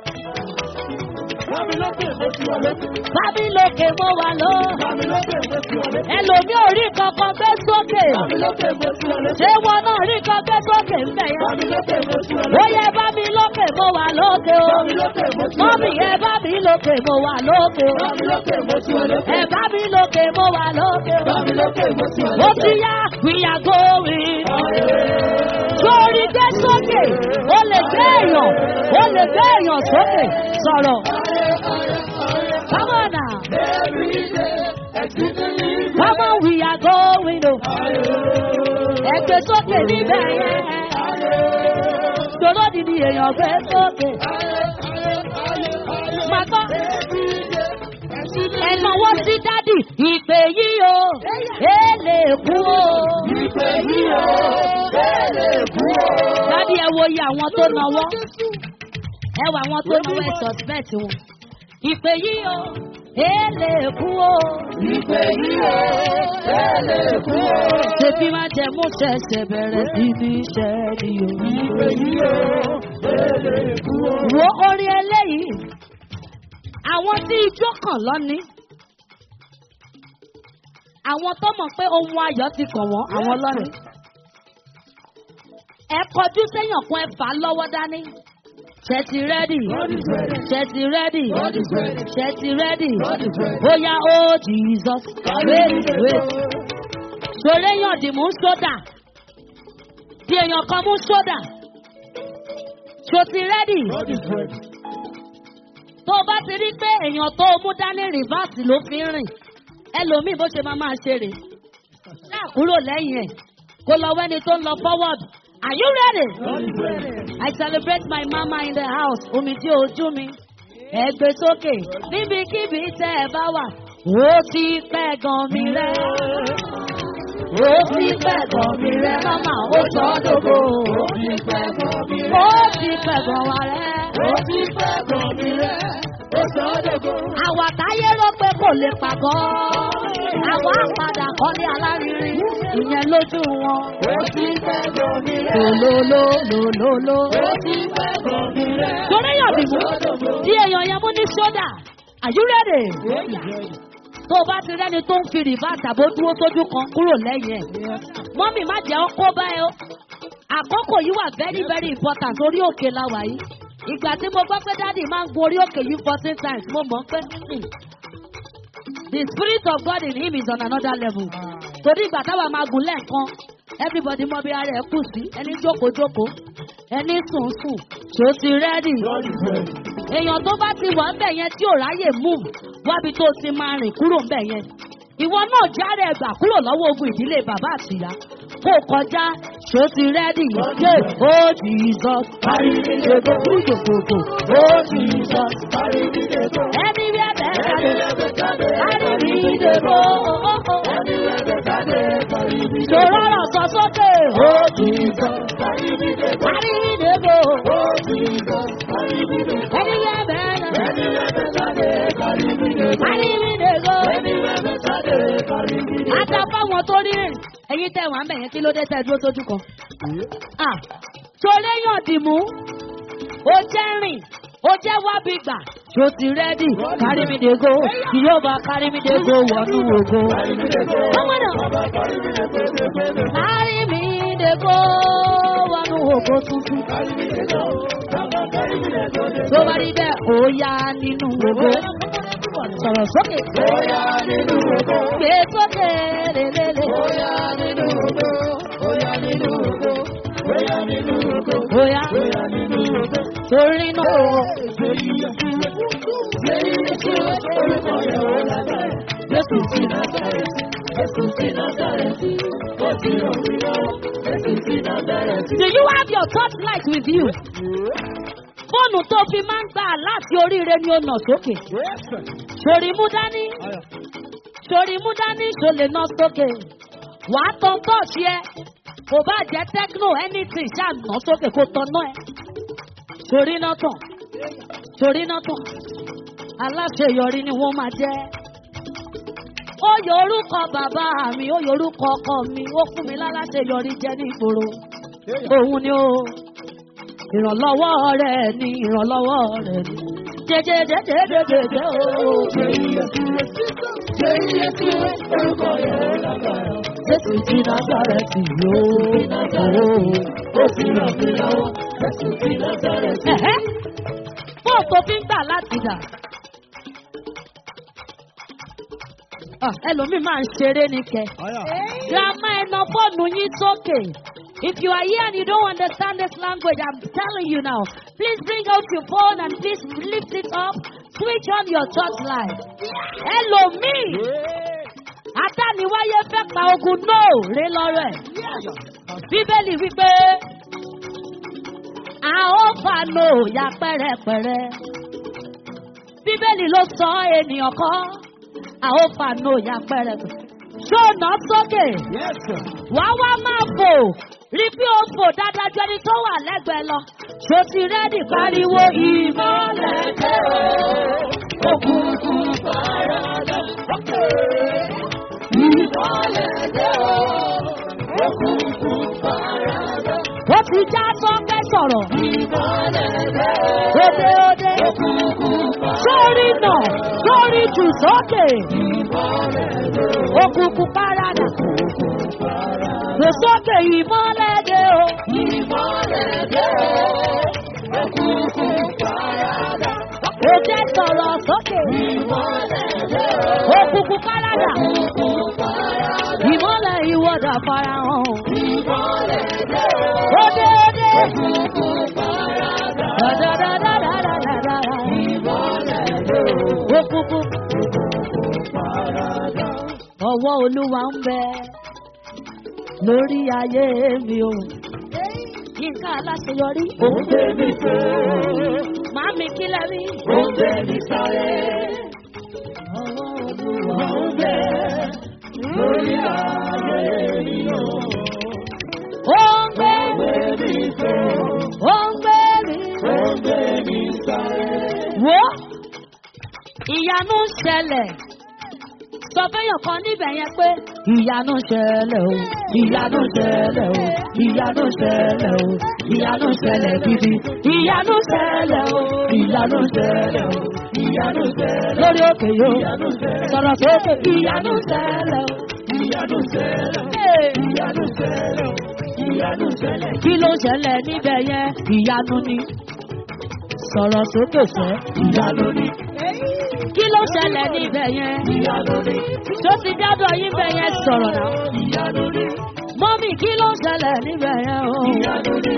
Bámi lókè mo ti wà lókè. Bámi lókè mo wà lò ó. Bámi lókè mo ti wà lókè. Ẹlòmí ò rí kankan gbé sókè. Bámi lókè mo ti wà lókè. Ṣé wọn náà rí kan gbé sókè ń bẹ̀ yẹn? Bámi lókè mo ti wà Ó lókè. yẹ bá mi lókè mo wà lókè o. Bámi lókè mo ti wà Mọ́mì lókè. ẹ bá mi lókè mo wà lókè o. Bámi lókè mo ti wà lókè. Ẹ bá mi lókè mo wà lókè o. Bámi lókè mo ti wà Ó lókè. ti yá we are going. Sórí gbé sókè, ó lè gbé èèyàn, ó lè gbé èèyàn sókè. Sọ̀rọ̀. Come on now. Come on we are going o. Ẹ gbé sókè níbẹ̀ yẹn. Tòló dìdí èèyàn gbé sókè. Màá gbọ́. Ẹ̀nàwó sí dádì, ìpè yìí o, èlé kú o. Ìpè yìí o, èlé iye àwọn tó náwó ẹ wà àwọn tó náwó ẹ suspect wọn. ìpè yìí o èlé kú o. Ìpè yìí o, èlé kú o. ṣèbí má jẹ mú ṣẹ̀ṣẹ̀ bẹ̀rẹ̀ sí ní iṣẹ́ ni o. Ìpè yìí o, èlé kú o. wo orin eléyìí àwọn tí ijó kàn lọ́ní àwọn tó mọ̀ pé ohun ayọ̀ ti kàn wọ́n àwọn lọ́ní ẹ kọjú séèyàn kan ẹ fà á lọ́wọ́ dání ṣẹ́tì rẹ́dì ṣẹ́tì rẹ́dì ṣẹ́tì rẹ́dì bóyá ó jesus wait wait ṣòro èèyàn dì mú sódà tí èèyàn kan mú sódà ṣòtì rẹ́dì tó o bá ti rí pé èèyàn tó o mú dání rìvásì ló fi ń rìn ẹlòmíì bó ṣe máa máa ṣe rè ṣáà kúrò lẹ́yìn ẹ̀ kó lọ wẹ́ni tó ń lọ forward are you ready? I celebrate my mama in the house omi tí ojú mi ẹ gbé sókè níbikíbi tẹ́ ẹ bá wà ó ti pẹ́ gan mi rẹ́ ó ti pẹ́ gan mi rẹ́ mama ó sọ ọ́ dògbò Ó ti pẹ́ gan mi rẹ̀. ó ti pẹ́ gan wa rẹ́. Ó ti pẹ́ gan mi rẹ̀. Ó sọ ọ́ dògbò. àwa táyé rò pé kò lè pàgọ́ àwa àpàdà kọ́lé alárinrin ìyẹn lójú wọn. Ó ti pẹ́ gan mi rẹ̀. lòlòlòlòlò. Ó ti pẹ́ gan mi rẹ̀. torí èèyàn bìbú tí èèyàn yẹn mú ní sódà àyúrẹ́dẹ̀ tó o bá ti rẹ́ni tó ń fi rìvásì àbó dúró sójú kan kúrò lẹ́yìn ẹ̀ mọ́mì má jẹ́ ọkọ́ báyìí o àkókò yìí wà very very important orí òkè la wà yìí ìgbà tí mo gbọ́ pé dáàdì máa ń gun orí òkè yìí fourteen times mo mọ̀ pé hmm, the spirit of God in him is on another level torí ìgbà táwa máa gùn lẹ́ẹ̀kan everybody mọ bí ara ẹ̀ kù sí ẹni jókòó jókòó ẹni sùn sùn ṣó ti rẹ́dì èèyàn tó bá ti wà ń bẹ̀ yẹn tí ò ráyè move wábi tó ti máa rìn kúrò ń bẹ̀ yẹn ìwọ náà jáde ẹgbà kúrò lọ́wọ́ ogun ìdílé bàbá àtìyá kó kọjá ṣó ti rẹ́dì yé ó jesus àrídìdègbò kúròjòkòkò ó jesus ẹni bí ẹbẹ jáde àrídìdègbò ṣòro ọ̀rọ̀ sọ sókè ó jesus àrídìdègbò ẹni bí ẹbẹ àrídìdègbò ata fáwọn tó rí rìn ẹyin tẹ wà ń bẹ̀yẹn kí ló dé tẹ dúró sójú kan. Ah, torí yàn dìmú ó jẹ́ rìn ó jẹ́ wábi gbà tó ti rẹ́dì kárí mi dègo kì yóò bá kárí mi dègo wọnú ògo. ọmọ náà kárí mi dègo wọnú ògo tuntun. tó bá rí bẹ́ẹ̀ ó yá nínú ògo. sọ̀rọ̀ sókè. Bóyá nínú ògo. gbé sókè lélẹ́lẹ́. Bóyá nínú ògo. Bóyá nínú ògo. Bóyá nínú ògo. bóyá Bóyá nínú ògo. torí náà. Orúkọ yẹn ó lágbára. Jésù ti Násárẹ́tì. Jésù ti Násárẹ́tì. Ó ti ràn mí lọ́wọ́. Jésù ti Násárẹ́tì. Do you have your torchlight with you? Fóònù tó fi máa ń gbà láti oríire ni ó nà sókè. Sòrí mú dání. Sòrí mú dání ṣò lè nà sókè. Wà á tan tọ́ọ̀ṣì ẹ. Kò bá jẹ́ techno anything ṣáà nà sókè kó tan náà ẹ. Sòrí náà tàn. Sòrí náà tàn. Aláṣeyọrí ni wọ́n máa jẹ́. Ó yọ orúkọ bàbá mi, ó yọ orúkọ ọkọ mi, ó fún mi láláṣeyọrí jẹ́ ní ìgboro òun ni ó ìrànlọ́wọ́ rẹ̀ ni ìrànlọ́wọ́ rẹ̀ ni jẹjẹjẹjẹjẹjẹ o. Orúkọ yẹn ó lágbára. Jésù ti Násàrẹ́tì yóò. Ó ti ràn mí lọ́wọ́. Jésù ti Násárẹ́tì. Ẹ̀hẹ́ fóònù tó fi ń gbà láti dà. Ah, Ẹlòmíì máa ń ṣeré ní kẹ. Grandma ẹ̀nà fóònù yín sókè. If you are here and you don't understand this language, I'm telling you now, please bring out your phone and please lift it up. Switch on your church light. Ẹlòmíì, àtàníwáyé fẹ́ pa ogun náà ré lọ́rọ̀ ẹ̀. Bíbélì wípé a ó fa no ya pẹ́rẹ́pẹ́rẹ́. Bíbélì ló sọ ènìyàn kọ́, a ó fa no ya pẹ́rẹ́pẹ́rẹ́. Ṣó nà sókè? Wá wá máa fò rí bí o fò dáadáa ju ẹni tó wà lẹ́gbẹ̀ẹ́ lọ. Ṣo ti rẹ́dì pariwo ìmọ̀lẹ̀ dé o? Òkùnkùn paradà. Ìmọ̀lẹ̀ dé o? Òkùnkùn paradà. Ó ti já sọ́kẹ́ sọ̀rọ̀. Ìmọ̀lẹ̀ dé o? Òde òde. Òkùnkùn paradà. Sórí nà, sórí jù sókè. Ìmọ̀lẹ̀ dé o? Òkùnkùn paradà. Lò sókè ìmọ̀lẹ̀ dé o. Ìmọ̀lẹ̀ dé o. Òkùnkùn paradà. Ó jẹ́ sọ̀rọ̀ sókè. Ìmọ̀lẹ̀ dé o. Òkùnkùn paradà. Òkùnkùn paradà. Ìmọ̀lẹ̀ ìwọ́dà farahàn. Ìmọ̀lẹ̀ dé o. Òde òde. Òkùnkùn paradà. Dàdàdàdàdàdàdà. Ìmọ̀lẹ̀ dé o. Òkùnkùn paradà. Ọwọ́ Olúwa ń bẹ lórí ayé mi o. Yínká aláṣeyọrí. Ó ń gbé mi fò, Màámi kílẹ̀ rí. ó ń gbé mi sáré. Ọwọ́ Olúwa. Ó ń bẹ lórí ayé mi o. Ó ń gbé Ó ń gbé mi fò, ó ń gbé mi. ó ń gbé mi sáré. Wo ìyanu ń ṣẹlẹ̀. Sọ fẹ́yàn kan níbẹ̀ yẹn pé ìyanu ń ṣẹlẹ̀ o. Ìyanu ń ṣẹlẹ̀ o. Ìyanu ń ṣẹlẹ̀ o. Ìyanu ń ṣẹlẹ̀ gidi. Ìyanu ń ṣẹlẹ̀ o. Ìyanu ń ṣẹlẹ̀ o. Ìyanu ṣẹlẹ̀, Lórí òkè yóò. ìyanu ṣẹlẹ̀, Sọ̀rọ̀ sókè ìyanu ń ṣẹlẹ̀ o. ìyanu ṣẹlẹ̀, Hey. ìyanu ṣẹlẹ̀, ìyanu ṣẹlẹ̀. Kí ló ń ṣẹlẹ̀ níbẹ̀ yẹn? Ìyanu ni. Sọ̀rọ̀ sókè sẹ́. Ìyanu ni, Kí ló ń ṣẹlẹ̀ níbẹ̀ yẹn? ìyanu ni, Tó ti dádọ̀ yín bẹ̀ yẹn sọ̀rọ̀ náà. ìyanu ni, Mọ́mì kí ló ń ṣẹlẹ̀ níbẹ̀ yẹn o? ìyanu ni.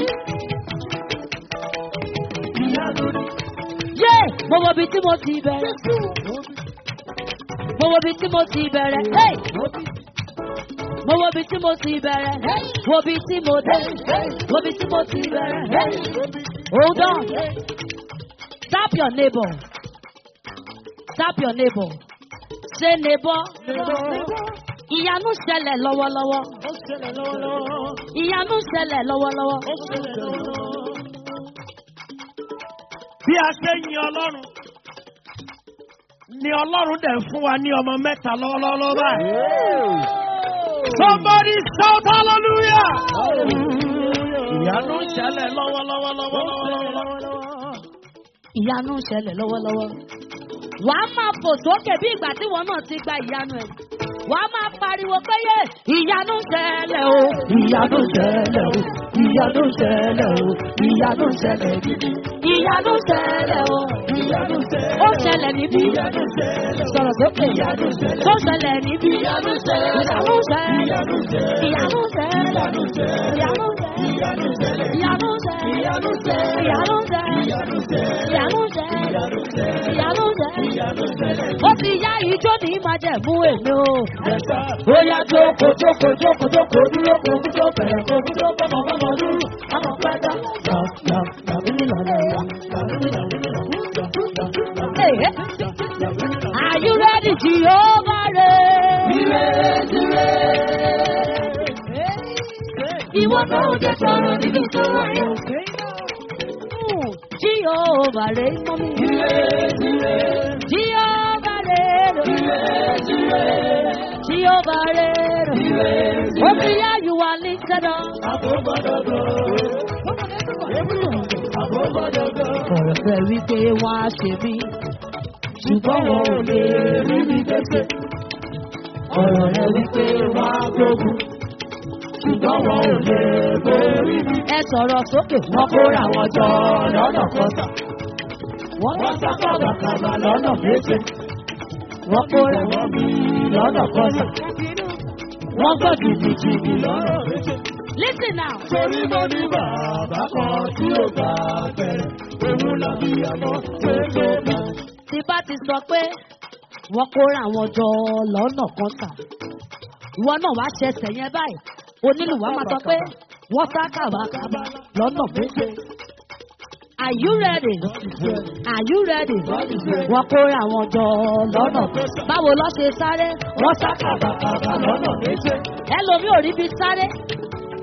Ìyanu ni, Yé! Mo wo ibi tí mo ti bẹ̀rẹ̀. Mo wo ibi tí mo ti bẹ̀rẹ̀. Hey! Mo wo ibi tí mo ti bẹ̀rẹ̀. Wo ibi tí mo dé. Wo ibi tí mo ti bẹ̀rẹ̀. Hold on. Tap your neighbor. Tap your neighbor. Say neighbor. Ìyanu ṣẹlẹ̀ lọ́wọ́lọ́wọ́. ó ṣẹlẹ̀ lọ́wọ́lọ́wọ́, Ìyanu ṣẹlẹ̀ lọ́wọ́lọ́wọ́. ó ṣẹlẹ̀ lọ́wọ́lọ́wọ́. Bí a ṣe ń yin Ọlọ́run, ni Ọlọ́run dẹ̀ ń fún wa ní ọmọ mẹ́ta lọ́wọ́lọ́wọ́ báyìí. Somebody shout hallelujah! Ìyanu ń ṣẹlẹ̀ lọ́wọ́lọ́wọ́ lọ́wọ́lọ́wọ́. Ìyanu ṣẹlẹ̀ lọ́wọ́lọ́wọ́. Wàá máa fò sókè bí ìgbà tí wọn náà ti gba ìyanu ẹ̀. Wàá máa pariwo pé yé ìyanu ṣẹlẹ̀ o. Ìyanu ṣẹlẹ̀ o, ìyanu ṣẹlẹ̀ o, ìyanu ṣẹlẹ̀ gidi. Ìyanu ṣẹlẹ̀ o. Ìyanu ṣẹlẹ̀. Ó ṣẹlẹ̀ níbí. Ìyanu ṣẹlẹ̀. Sọ̀rọ̀ sókè. Ìyanu ṣẹlẹ̀. Tó ṣẹlẹ̀ níbí. Ìyanu ṣẹlẹ̀. Ìyanu ṣẹlẹ̀. Ìyanu ṣẹlẹ̀. Ìyanu ṣẹlẹ̀. Ìyanu ṣẹlẹ̀. Ìyanu ṣẹlẹ̀. Ìyanu ṣẹlẹ̀. Ìyanu ṣẹlẹ̀. Ìyanu ṣẹlẹ̀. Ìyanu ṣẹlẹ̀. Ìyanu ṣẹlẹ̀. Ìyanu ṣẹlẹ̀. Ìyanu ṣẹlẹ̀. Ìyanu ṣẹlẹ̀. Ìyanu ṣẹlẹ̀. Ó ti yá ijó ní májẹ̀mú èmi o. Ẹ̀sà. Ó yá jókòó jókòó jókòó jókòó dúró kò dúró bẹ̀rẹ̀ kò dúró bọ́mọ bọ́mọ dúró. Àmọ̀ pẹ́ẹ́dá. Yà yà yàbí nílò yà yà yàbí nílò yà yà yà yà. Hey, hey. Are you ready, Jehovah? Ìwọ náà jẹ́ sọ̀rọ̀ níbi tó wáyé. Jehovah rẹ̀ mọ́ mi. Jehovah rẹ̀ Jehovah rẹ̀ Ó ti yá you are lifted up. Ọ̀rọ̀ fẹ́ wípé wọ́n á ṣe mí. Ṣùgbọ́n wọn ò lè rí mi gbèsè. Ọ̀rọ̀ rẹ̀ wípé wá gbógun, ṣùgbọ́n wọn ò lè borí mi. Ẹ sọ̀rọ̀ sókè. Wọ́n kóra wọn jọ lọ́nà kọta. Wọ́n sá kàbàkàbà lọ́nà méje. Wọ́n kóra wọn bí lọ́nà kọta. Wọ́n gbọ́ jìbìjìbì lọ́nà méje. Listen now. Torí mo ní bàbá kan tí ó bá bẹ̀rẹ̀. Òun làbí àmọ́ tó tó bá. tí bá ti sọ pé wọ́n kóra àwọn jọ lọ́nà kan tà ìwọ náà wá ṣẹṣẹ yẹn báyìí onílùwà máa sọ pé wọ́n sá kàbàkàbà lọ́nà méje. Are you ready? Are you ready? Wọ́n kóra àwọn jọ lọ́nà báwo lọ́ ṣe sáré? Wọ́n sá Kàbàkàbà lọ́nà méje. ẹlòmíì ò rí bí sáré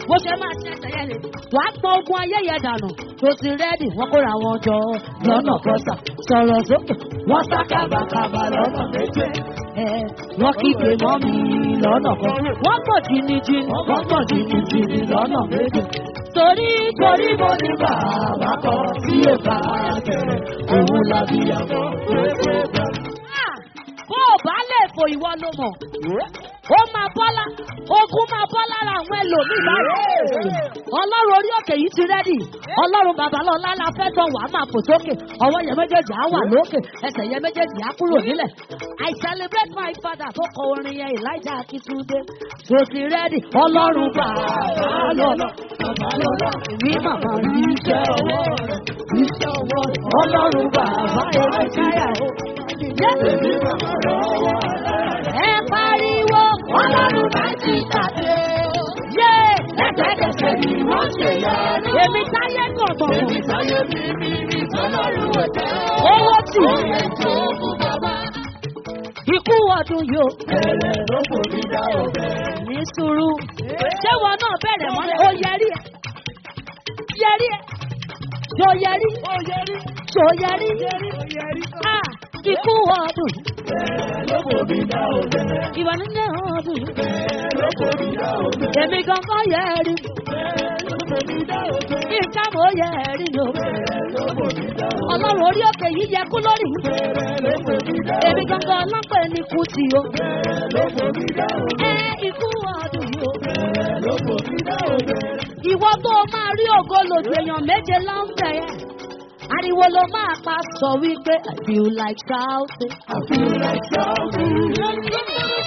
bó ṣe máa ṣe ẹsẹ̀ yẹn lè wàá pọn ogun ayé yẹn dànù tó ti rẹ́ẹ̀dì wọ́n kóra wọn jọ lọ́nà kọsà sọ̀rọ̀ sókè wọ́n sá kábàkábà lọ́nà méje ẹ wọ́n kígbe mọ́ mi lọ́nà kan wọ́n pọ̀ jìnnìjìnnì wọ́n pọ̀ jìnnìjìnnì lọ́nà méje torí torí mo ní bàbá kan tí ó bá bẹ̀rẹ̀ òun lábí àmọ́ tó tó bẹ̀rẹ̀. bó o bá lè fò ìwọ ló mọ̀ ó máa bọ́lá ogun máa bọ́ lára àwọn ẹlòmíì báyìí ọlọ́run orí òkè yìí ti rẹ́dì ọlọ́run babalọ́lá la fẹ́ tán wàá máa fò sókè ọwọ́ yẹn méjèèjì á wà lókè ẹsẹ̀ yẹn méjèèjì á kúrò nílẹ̀ i celebrate my father tó kọ orin yẹn elijah akitunde tó ti rẹ́dì ọlọ́run babalọ́lá babalọ́lá èmi màmá rí iṣẹ́ ọwọ́ rẹ̀ iṣẹ́ ọwọ́ rẹ̀ ọlọ́run bàbá elijah èmi màmá rẹ̀ ọwọ́ rẹ̀ ẹ pariwo ọlọ́run bá ti tàbí. Yé ẹ̀ẹ́dẹ́gbẹ̀sẹ̀ ni wọ́n ṣe yọrí. Èmi táyé gbọ̀ngbọ̀n. Èmi táyé mi mi mi tọ́lọ́run ọ̀tẹ́. Owó tì. Oyè tó kú bàbá. Ikú ọdún yóò. Bẹ̀rẹ̀ ló kò ní dá ọbẹ̀. Ní sùúrù. Ṣé wọn náà bẹ̀rẹ̀ mọ́lẹ̀? Ó yẹrí ẹ̀. Yẹrí ẹ̀. Ṣo yẹrí? Ó yẹrí. Ṣo yẹrí? Yẹrí. Ah! Ikú ọdún. Ìwà nílé ọdún. Èmi gangan yẹ rí. Nǹkan mo yẹ rí ni o. Ọlọ́run orí òkè yìí yẹ kú lórí. Èmi gangan ọlọ́pàá ẹni kú ti o. Ẹ ikú ọdún yìí o. Ìwọ tó o máa rí ògo lòdì èèyàn méje lọ́nbẹ̀ yẹn. Ariwo ló máa pa sọ wípé I feel like shouting. I feel like shouting.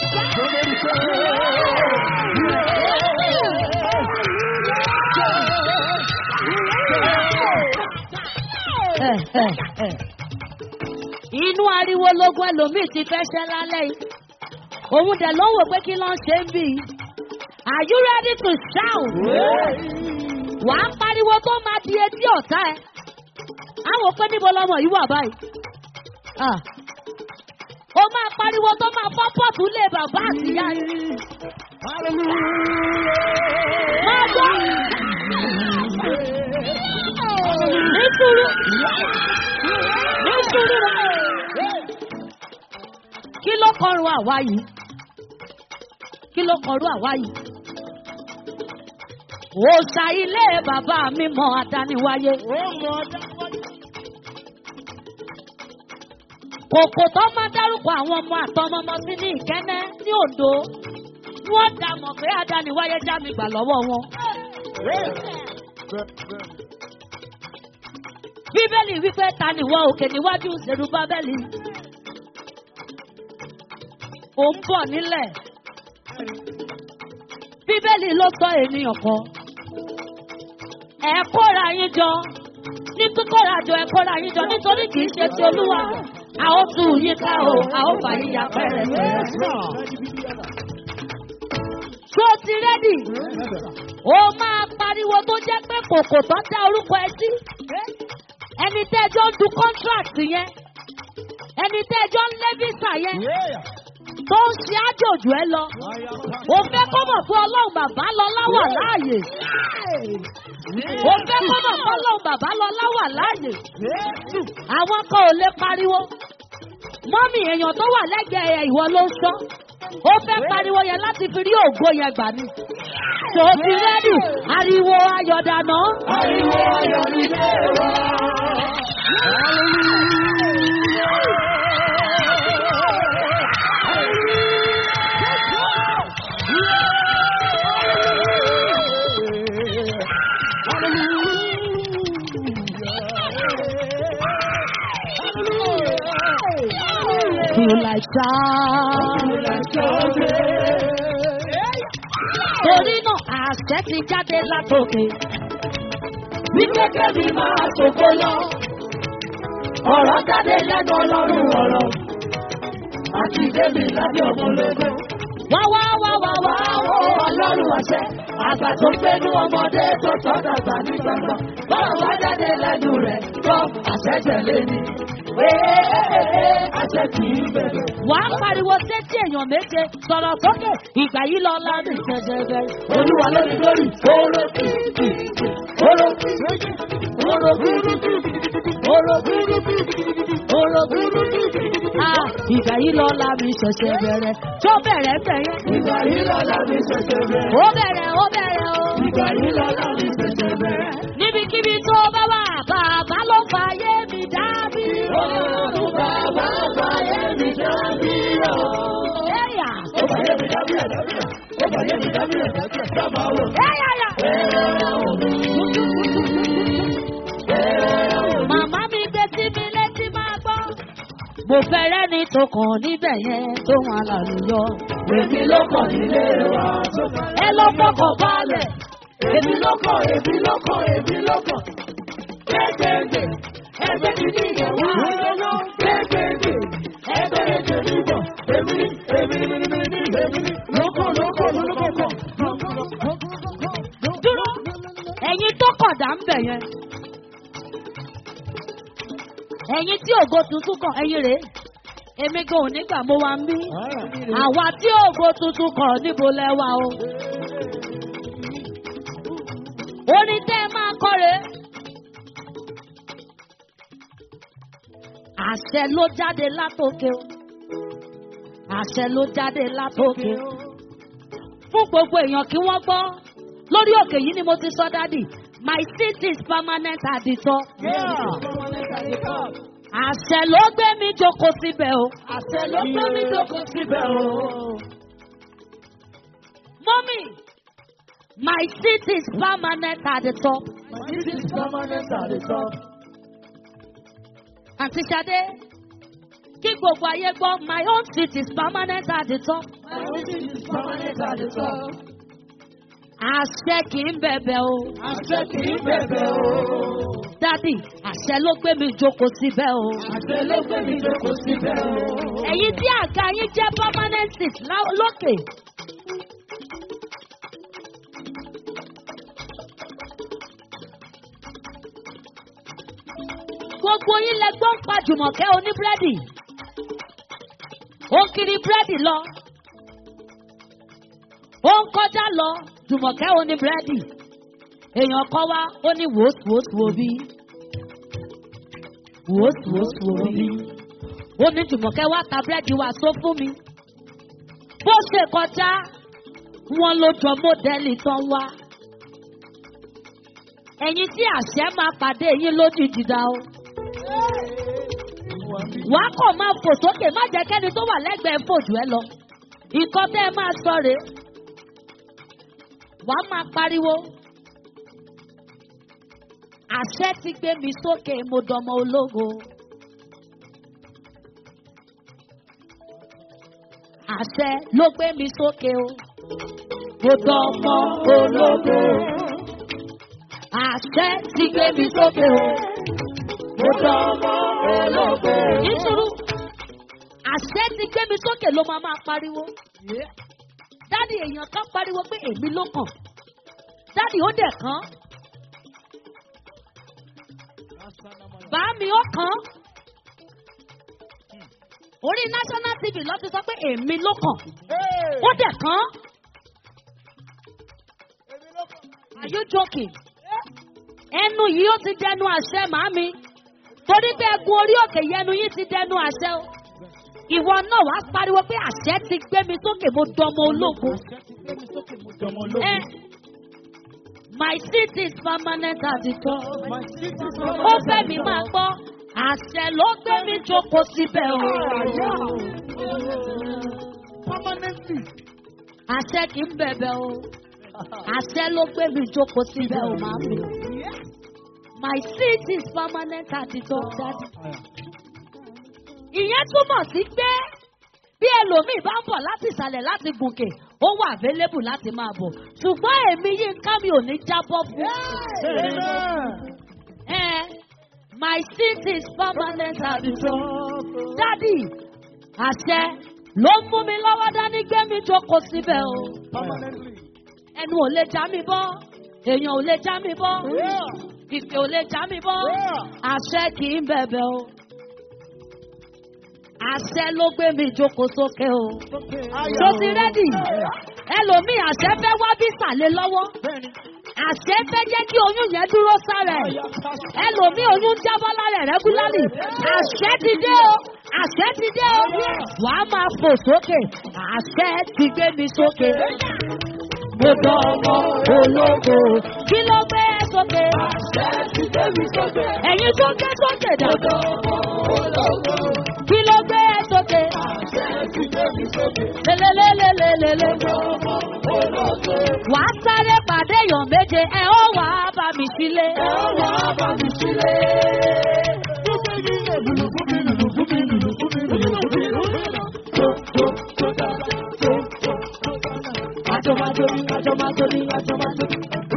Inú ariwo lógún ẹlòmíì ti fẹ́ ṣẹ́ lálẹ́ yìí. Òun dẹ̀ ló ń wò pé kí ló ń ṣe ń bì í. Are you ready to shout? Wàá pariwo tó máa di etí ọ̀tá ẹ̀ àwọn pé níbo lọmọ yìí wà báyìí. ó máa pariwo tó máa fọ́ pọ́ọ̀tù lé bàbá àtìyá yìí. máa gbọ́. nítorí nítorí kí ló kọrun àwa yìí kí ló kọrun àwa yìí. òòṣà ilé bàbá mi mọ adániwáyé. ó mọ adániwáyé kòkò tó máa dárúkọ àwọn ọmọ àtọmọmọ sí ní ìkẹ́nẹ́ ní òdo wọ́n dà mọ̀ pé adániwáyé já mi gbà lọ́wọ́ wọn. bíbélì wípé ta ni wọ́n òkè níwájú ṣèlú bábẹ́lì. ò ń bọ̀ nílẹ̀. bíbélì ló sọ ènìyàn kan. ẹ kóra yín jọ ní kíkóra jọ ẹ kóra yín jọ nítorí kì í ṣe ti olúwa a ó tú yín ká o a ó fà yín ya pẹ́rẹ́pẹ́rẹ́. Ṣé o ti rẹ́dì? O máa pariwo tó jẹ́ pé kòkò tó dá orúkọ ẹ sí. Ẹni tẹ́ ẹjọ́ ń du contract yẹn. Ẹni tẹ́ ẹjọ́ ń lé visa yẹn. Tó ń ṣe àjòjò ẹ lọ. O fẹ́ kó mọ̀ fún ọlọ́run bàbá lọ láwà láàyè. O fẹ́ kó mọ̀ fún ọlọ́run bàbá lọ láwà láàyè. Àwọn kan ò lè pariwo mọ́mì èèyàn tó wà lẹ́gbẹ̀ẹ́ ẹ̀ ìwọ ló ń sọ. ó fẹ́ pariwo yẹn láti fi rí ògo yẹn gbà ní. tó ti rẹ́dì ariwo ayọ̀ dànù. Ariwo ayọ̀ nílé wa. Feel like shout. Torí náà àṣẹ ti jáde látòkè. Wípé kẹ́mi máa ṣògo lọ. Ọ̀rọ̀ jáde lẹ́nu ọlọ́run ọ̀rọ̀. Àti Dèmi lábẹ́ ọmọlógún. Wá wá wá wá wá. Àwọn ọlọ́run àṣẹ. Àgbà tó gbénú ọmọdé tó tọ́ dàgbà ní gbàgbọ́. Bọ́lá wá jáde lẹ́nu rẹ̀. Gbọ́ àṣẹ tẹ̀lé ni. Ee àṣẹ kì í bẹ̀rẹ̀. Wá wàá pariwo sétí èèyàn méje sọ̀rọ̀ sókè ìgbà yìí lọ lábì ṣẹ̀ṣẹ̀ bẹ̀rẹ̀. Olúwa lórí lórí. Oró kìkì. Oró kìkì. Oró kìkì. Oró kìkì. Oró kìkì. Ah, ìgbà yìí lọ lábì ṣẹ̀ṣẹ̀ bẹ̀rẹ̀. tó bẹ̀rẹ̀ bẹ̀rẹ̀. Ìgbà yìí lọ́la mi ṣẹ̀ṣẹ̀ bẹ̀rẹ̀. ó bẹ̀rẹ̀ ó bẹ̀rẹ̀ o. Ìgbà yìí lọ́la mi ṣẹ̀ṣẹ̀ bẹ̀rẹ̀. níbikíbi tó bá wà bàbá ló fàyè mi dábì. Ọlọ́run bàbá fàyè mi dábí ọ̀. ẹ̀yà Ó fàyè mi dábí ẹ̀ dábí ẹ̀. Ó fàyè mi dábí ẹ̀ dábí ẹ̀. Sábà wò. ẹ̀yà yà. Ẹ̀rọ òní. Ẹ̀rọ òní. màmá mi gbé sí mi létí máa gbọ́. mo fẹ́rẹ́ ní tọkàn níbẹ̀ yẹn tó wọn làlùyọ. Èmi ló kàn nílé wa tó fẹ́. ẹ lọ fọkàn balẹ̀. Èmi ló kàn, èmi ló kàn, èmi ló kàn. Gbẹ́gbẹ́gbẹ́, ẹgbẹ́ mi ní ìyẹ̀wò àjọyọ̀. Gbẹ́gbẹ́gbẹ́, ẹgbẹ́ ẹ̀jẹ̀ mi bọ̀. Èmi ní, èmi ní, èmi ní, èmi ní. Lókò, lókò, lókò kàn. dúró ẹ̀yin tó kọ̀dà ń bẹ̀ yẹn. ẹ̀yin tí ògo tuntun kàn ẹ̀yin rèé. èmi gan ò nígbà mo wá ń bí. àwa tí ògo tuntun kàn níbo lẹ́wà o. orin tẹ́ ẹ máa kọ́ rèé. àṣẹ ló jáde látòkè o. àṣẹ ló jáde látòkè o. fún gbogbo èèyàn kí wọ́n gbọ́ lórí òkè yìí ni mo ti sọ dádì my seat is permanent at the top. àṣẹ ló gbé mi jókòó síbẹ̀ o. Àṣẹ ló gbé mi jókòó síbẹ̀ o. mọ́mì my seat is permanent at the top. This is permanent at the top. àǹtí Ṣadé kí gbogbo ayé gbọ́ my own seat is permanent at the top. This is permanent at the top. àṣẹ kì í bẹ̀bẹ̀ o. Àṣẹ kì í bẹ̀bẹ̀ o. dádì àṣẹ ló gbé mi jókòó síbẹ̀ o. Àṣẹ ló gbé mi jókòó síbẹ̀ o. ẹ̀yin tí àga yín jẹ́ permanent seat lá- lókè. gbogbo yín lẹ gbọ́n pa jùmọ̀kẹ́ oníbúrẹ́dì. ó ń kiri búrẹ́dì lọ. ó ń kọjá lọ jùmọ̀kẹ́ oníbúrẹ́dì. èèyàn kan wá ó ní wòósùwòsù òbí. wòósùwòsù òbí ó ní jùmọ̀kẹ́ wá ta búrẹ́dì wá só fún mi. bó ṣe kọjá wọn ló jọ mọ́dẹ́lì tán wá. ẹ̀yin tí àṣẹ máa pàdé yín lójijì dá o. wàá kọ̀ máa fò sókè má jẹ́ kẹ́ni tó wà lẹ́gbẹ̀ẹ́ fòjù ẹ lọ. nǹkan tẹ́ ẹ máa sọ rèé. wàá máa pariwo. àṣẹ ti gbé mi sókè mo dọmọ ológo. àṣẹ ló gbé mi sókè o. Mo dọmọ ológo. Àṣẹ ti gbé mi sókè o. Mo dọmọ ológo. Nítorí àṣẹ ti gbé mi sókè ló máa máa pariwo. Dádì èèyàn kan pariwo pé èmi ló kàn. Dádì ó dẹ̀ kàn. Bá mi ó kàn orí national tv lọ ti sọ pé èmi ló kàn ó dẹ̀ kàn are you joking ẹnu yìí ó ti dẹnu àṣẹ màámi torí pé ẹkùn orí òkè yẹnu yìí ti dẹnu àṣẹ o ìwọ náà wàá pariwo pé àṣẹ ti gbé mi sókè mo dọmọ ológun ẹ my seat is permanent at the top ó fẹ́ mi máa gbọ́ àṣẹ ló gbé mi jókòó síbẹ̀ o. àṣẹ kì í bẹ̀bẹ̀ o. àṣẹ ló gbé mi jókòó síbẹ̀ o máa mi. my seat is permanent at the top daddy. ìyẹn túmọ̀ sí pé bí ẹlòmíì bá ń bọ̀ láti ìsàlẹ̀ láti gòkè ó wà available láti máa bọ̀ ṣùgbọ́n èmi yín ká mi ò ní jábọ́ fún. Eh, my seat is permanent at the top. Daddy, àṣẹ ló ń mú mi lọ́wọ́ dání gbé mi jókòó síbẹ̀ o. Ẹnu ò lè já mi bọ́, èèyàn ò lè já mi bọ́, ìpè ò lè já mi bọ́, àṣẹ kì í bẹ̀bẹ̀ o. àṣẹ ló gbé mi jókòó sókè o. tó ti rẹ́dì ẹlòmíì àṣẹ fẹ́ wá bí sàlẹ̀ lọ́wọ́ àṣẹ fẹ́ jẹ́ kí oyún yẹn dúró sára ẹ̀ ẹlòmíì oyún jábọ́ lára ẹ̀ rẹ́gúlárì àṣẹ ti dé o àṣẹ ti dé o wà á máa fò sókè àṣẹ ti gbé mi sókè. mo dán ọmọ ológo kí ló gbé ẹ sókè. Àṣẹ ti gbé mi sókè. ẹ̀yin tó gbé sókè dá. Mo dán ọmọ ológo. kí ló gbé ẹ sókè. Àṣẹ ti gbé mi sókè. lélelélelélele. Mo dán ọmọ ológo. wà á sáré pàdé èèyàn méje ẹ ó wà á bá mi sílé. Ẹ ó wá bá mi sílé. Àjọ máa tóbi, àjọ máa tóbi, àjọ máa tóbi.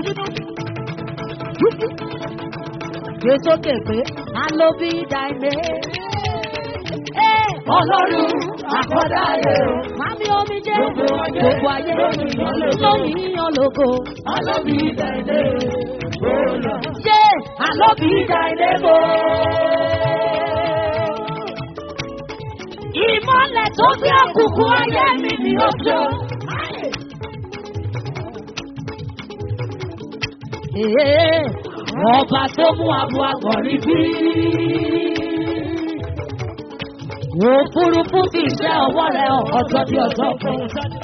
gbé sókè pé a ló bí dàìmé. Ọlọ́run àkọ́dá ayé o. Mami omi jẹ́ Gbogbo ayé, gbogbo ayé lóyìn lógo. lóyìn yan lógo. Alábí ìdàdé bọ́ọ̀lù. Ṣé àlọ́bí dàìmé bò? Ìmọ̀lẹ̀ tó gbé òkùnkùn ayé mi ni ó jọ. Ee, Ọba tó mú abo àgọ̀rí bí. Òfurufú fi iṣẹ́ ọwọ́ rẹ̀ hàn ọjọ́ bí ọjọ́ kan.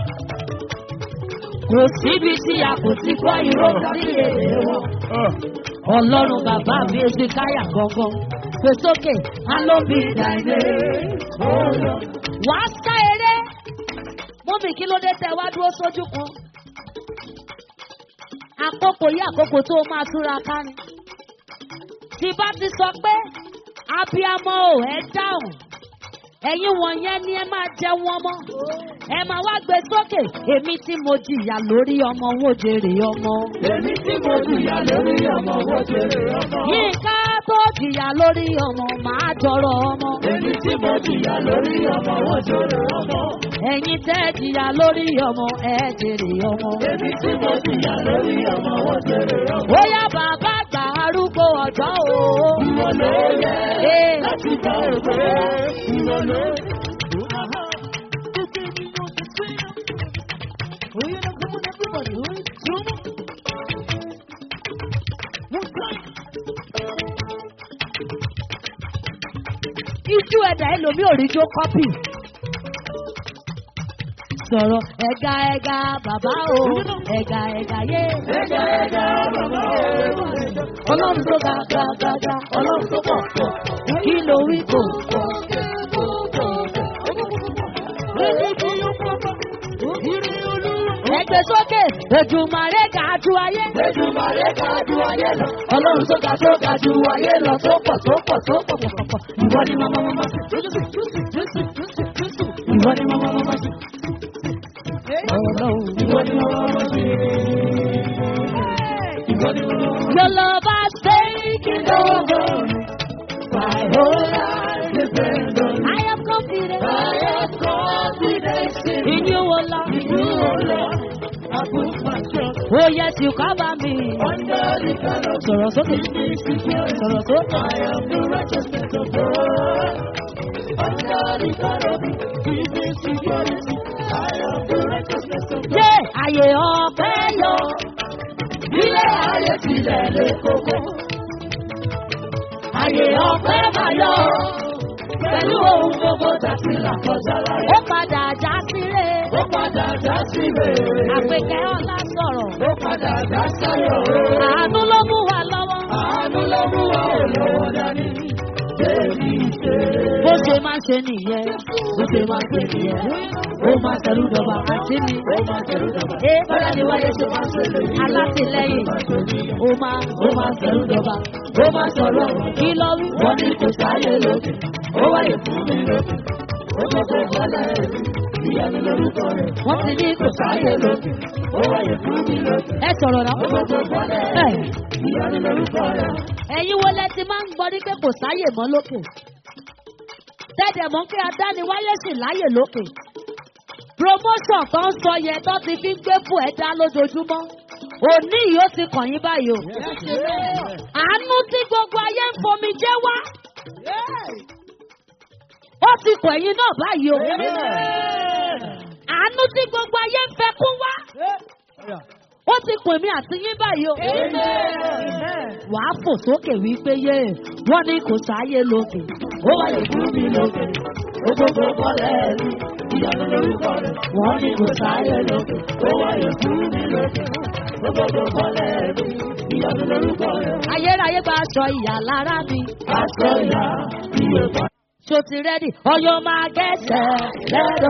Kò síbi tí a kò ti gbọ́ ìró sí èdè wọn. Ọlọ́run bàbá mi èsì káyà gangan. Pè sókè, alóbi ìdàgbé. Wàá sá eré. Mọ́mì kí ló dé tẹ wá dúró sójú kan? Àkókò yí àkókò tó máa túra ká ni. Tí bá ti sọ pé abiyamọ ò ẹ dáhùn. Ẹ̀yin wọ̀nyẹn ni ẹ máa jẹ wọn mọ́. Ẹ máa wá gbé sókè. Èmi tí mo jìyà lórí ọmọ wo jèrè ọmọ. Èmi tí mo jìyà lórí ọmọ wo jèrè ọmọ. Yínká tó jìyà lórí ọmọ máa jọrọ ọmọ. Èmi tí mo jìyà lórí ọmọ wo jèrè ọmọ. Ẹ̀yin tẹ́ jìyà lórí ọmọ ẹ jèrè ọmọ. Èmi tí mo jìyà lórí ọmọ wo jèrè ọmọ. Bóyá bàbá àgbà arúgbó ọjọ́ o. Ìwọ ló yẹ Ee. láti bá òwe. Ìwọ ló yẹ. Ijú ẹ̀dá ẹlòmí ò rí jó kọ́pì. Sọ̀rọ̀ ẹ̀ga ẹ̀ga bàbá o, ẹ̀ga ẹ̀ga yé. Ẹja ẹja bàbá o. Ọlọ́run tó ga ga ga ga, ọlọ́run tó pọ̀ pọ̀. Kí ló wí kò? Ẹgbẹ́ sókè, Èjùmàrè ga ju ayé. Èdùmàrè ga ju ayé lọ. Ọlọ́run tó ga tó ga ju ayé lọ. Tó pọ̀ tó pọ̀ tó pọ̀ pọ̀ pọ̀. Ìwọ ni màmá màmá sí. Ìwọ ni màmá màmá sí. Ìwọ ni màmá màmá sí. Ìwọ ni màmá màmá sí. Your love has taken over. My whole life depends on you. I am confident I have confidence in in you, O Lord. you, O Lord. I put my trust Oh yes, you cover me. under the canopy. Sọ̀rọ̀ sókè. Sọ̀rọ̀ sókè. I am the righteousness of God. Under the canopy, give me security. I am the righteousness of God. Ṣé àyè ọ̀pẹ yọ? Ilé ayé tilẹ̀ lé koko. Ayé ọ̀pẹ máa yọ. Pẹ̀lú ohun gbogbo tàbí làkọjá láyé. Ó padà já sílé. Ó padà já sí rere. Àpèkẹ́ ọlá sọ̀rọ̀. Ó padà já sáyọ̀ o. Àánú ló mú wa lọ́wọ́. Àánú ló mú wa ò lówó dání. Débi ṣe. Bó ṣe máa ń ṣe nìyẹn. Bó ṣe máa ṣe nìyẹn. Ó máa tẹ̀lú dọ̀bà àti mi. Ó máa tẹ̀lú dọ̀bà. Ẹ Bọ́lá ni wáyé ṣe máa ṣe lè yí. alátìlẹ́yìn. Ó máa Ó máa tẹ̀lú dọ̀bà. Ó máa sọ̀rọ̀ ọ̀rọ̀. kí lọ wí. Wọ́n ní kò sáyé lókè. Ó wáyé fún mi lókè. Ó tó tó bọ́lá ẹ̀ ìyanu lórúkọ rẹ̀. Wọ́n ti ní Kò sáyé lókè. Ó wáyé fún mi lókè. ẹ sọ̀rọ̀ náà. Ó tó tó bọ́lá ẹ̀ ìyanu lórúkọ rẹ̀. Ẹ̀yin wo lẹ ti máa ń gbọ́ ní pé kò sáyè mọ́ lókè? Tẹ́tẹ̀ mọ́ pé adániwáyé sì láyè lókè. Promotion tó ń sọ yẹn tó ti fi ń gbé fún ẹ̀dá lójoojúmọ́. Òní yìí ó ti kàn yín báyìí o. Àánú tí gbogbo ayé ń fomi jẹ́ wá. ó ti kọ̀ ẹ̀yin náà báyìí o. àánú tí gbogbo ayé ń fẹ́ kún wá. ó ti pè mí àti yín báyìí o. wàá fò sókè wípé yé wọ́n ní kò sáyé lókè. Ó wáyé fún mi lókè, ó gbogbo bọ́lẹ̀ rí, ìyanu lórúkọ rẹ̀. Wọ́n ní kò sáyé lókè, ó wáyé fún mi lókè, ó gbogbo bọ́lẹ̀ rí, ìyanu lórúkọ rẹ̀. ayérayé gba aṣọ ìyà lára mi. Aṣọ ìyá iye kan. ṣó ti rẹ́dì ọyọ máa gẹ̀ẹ́sẹ̀ lẹ́dọ̀.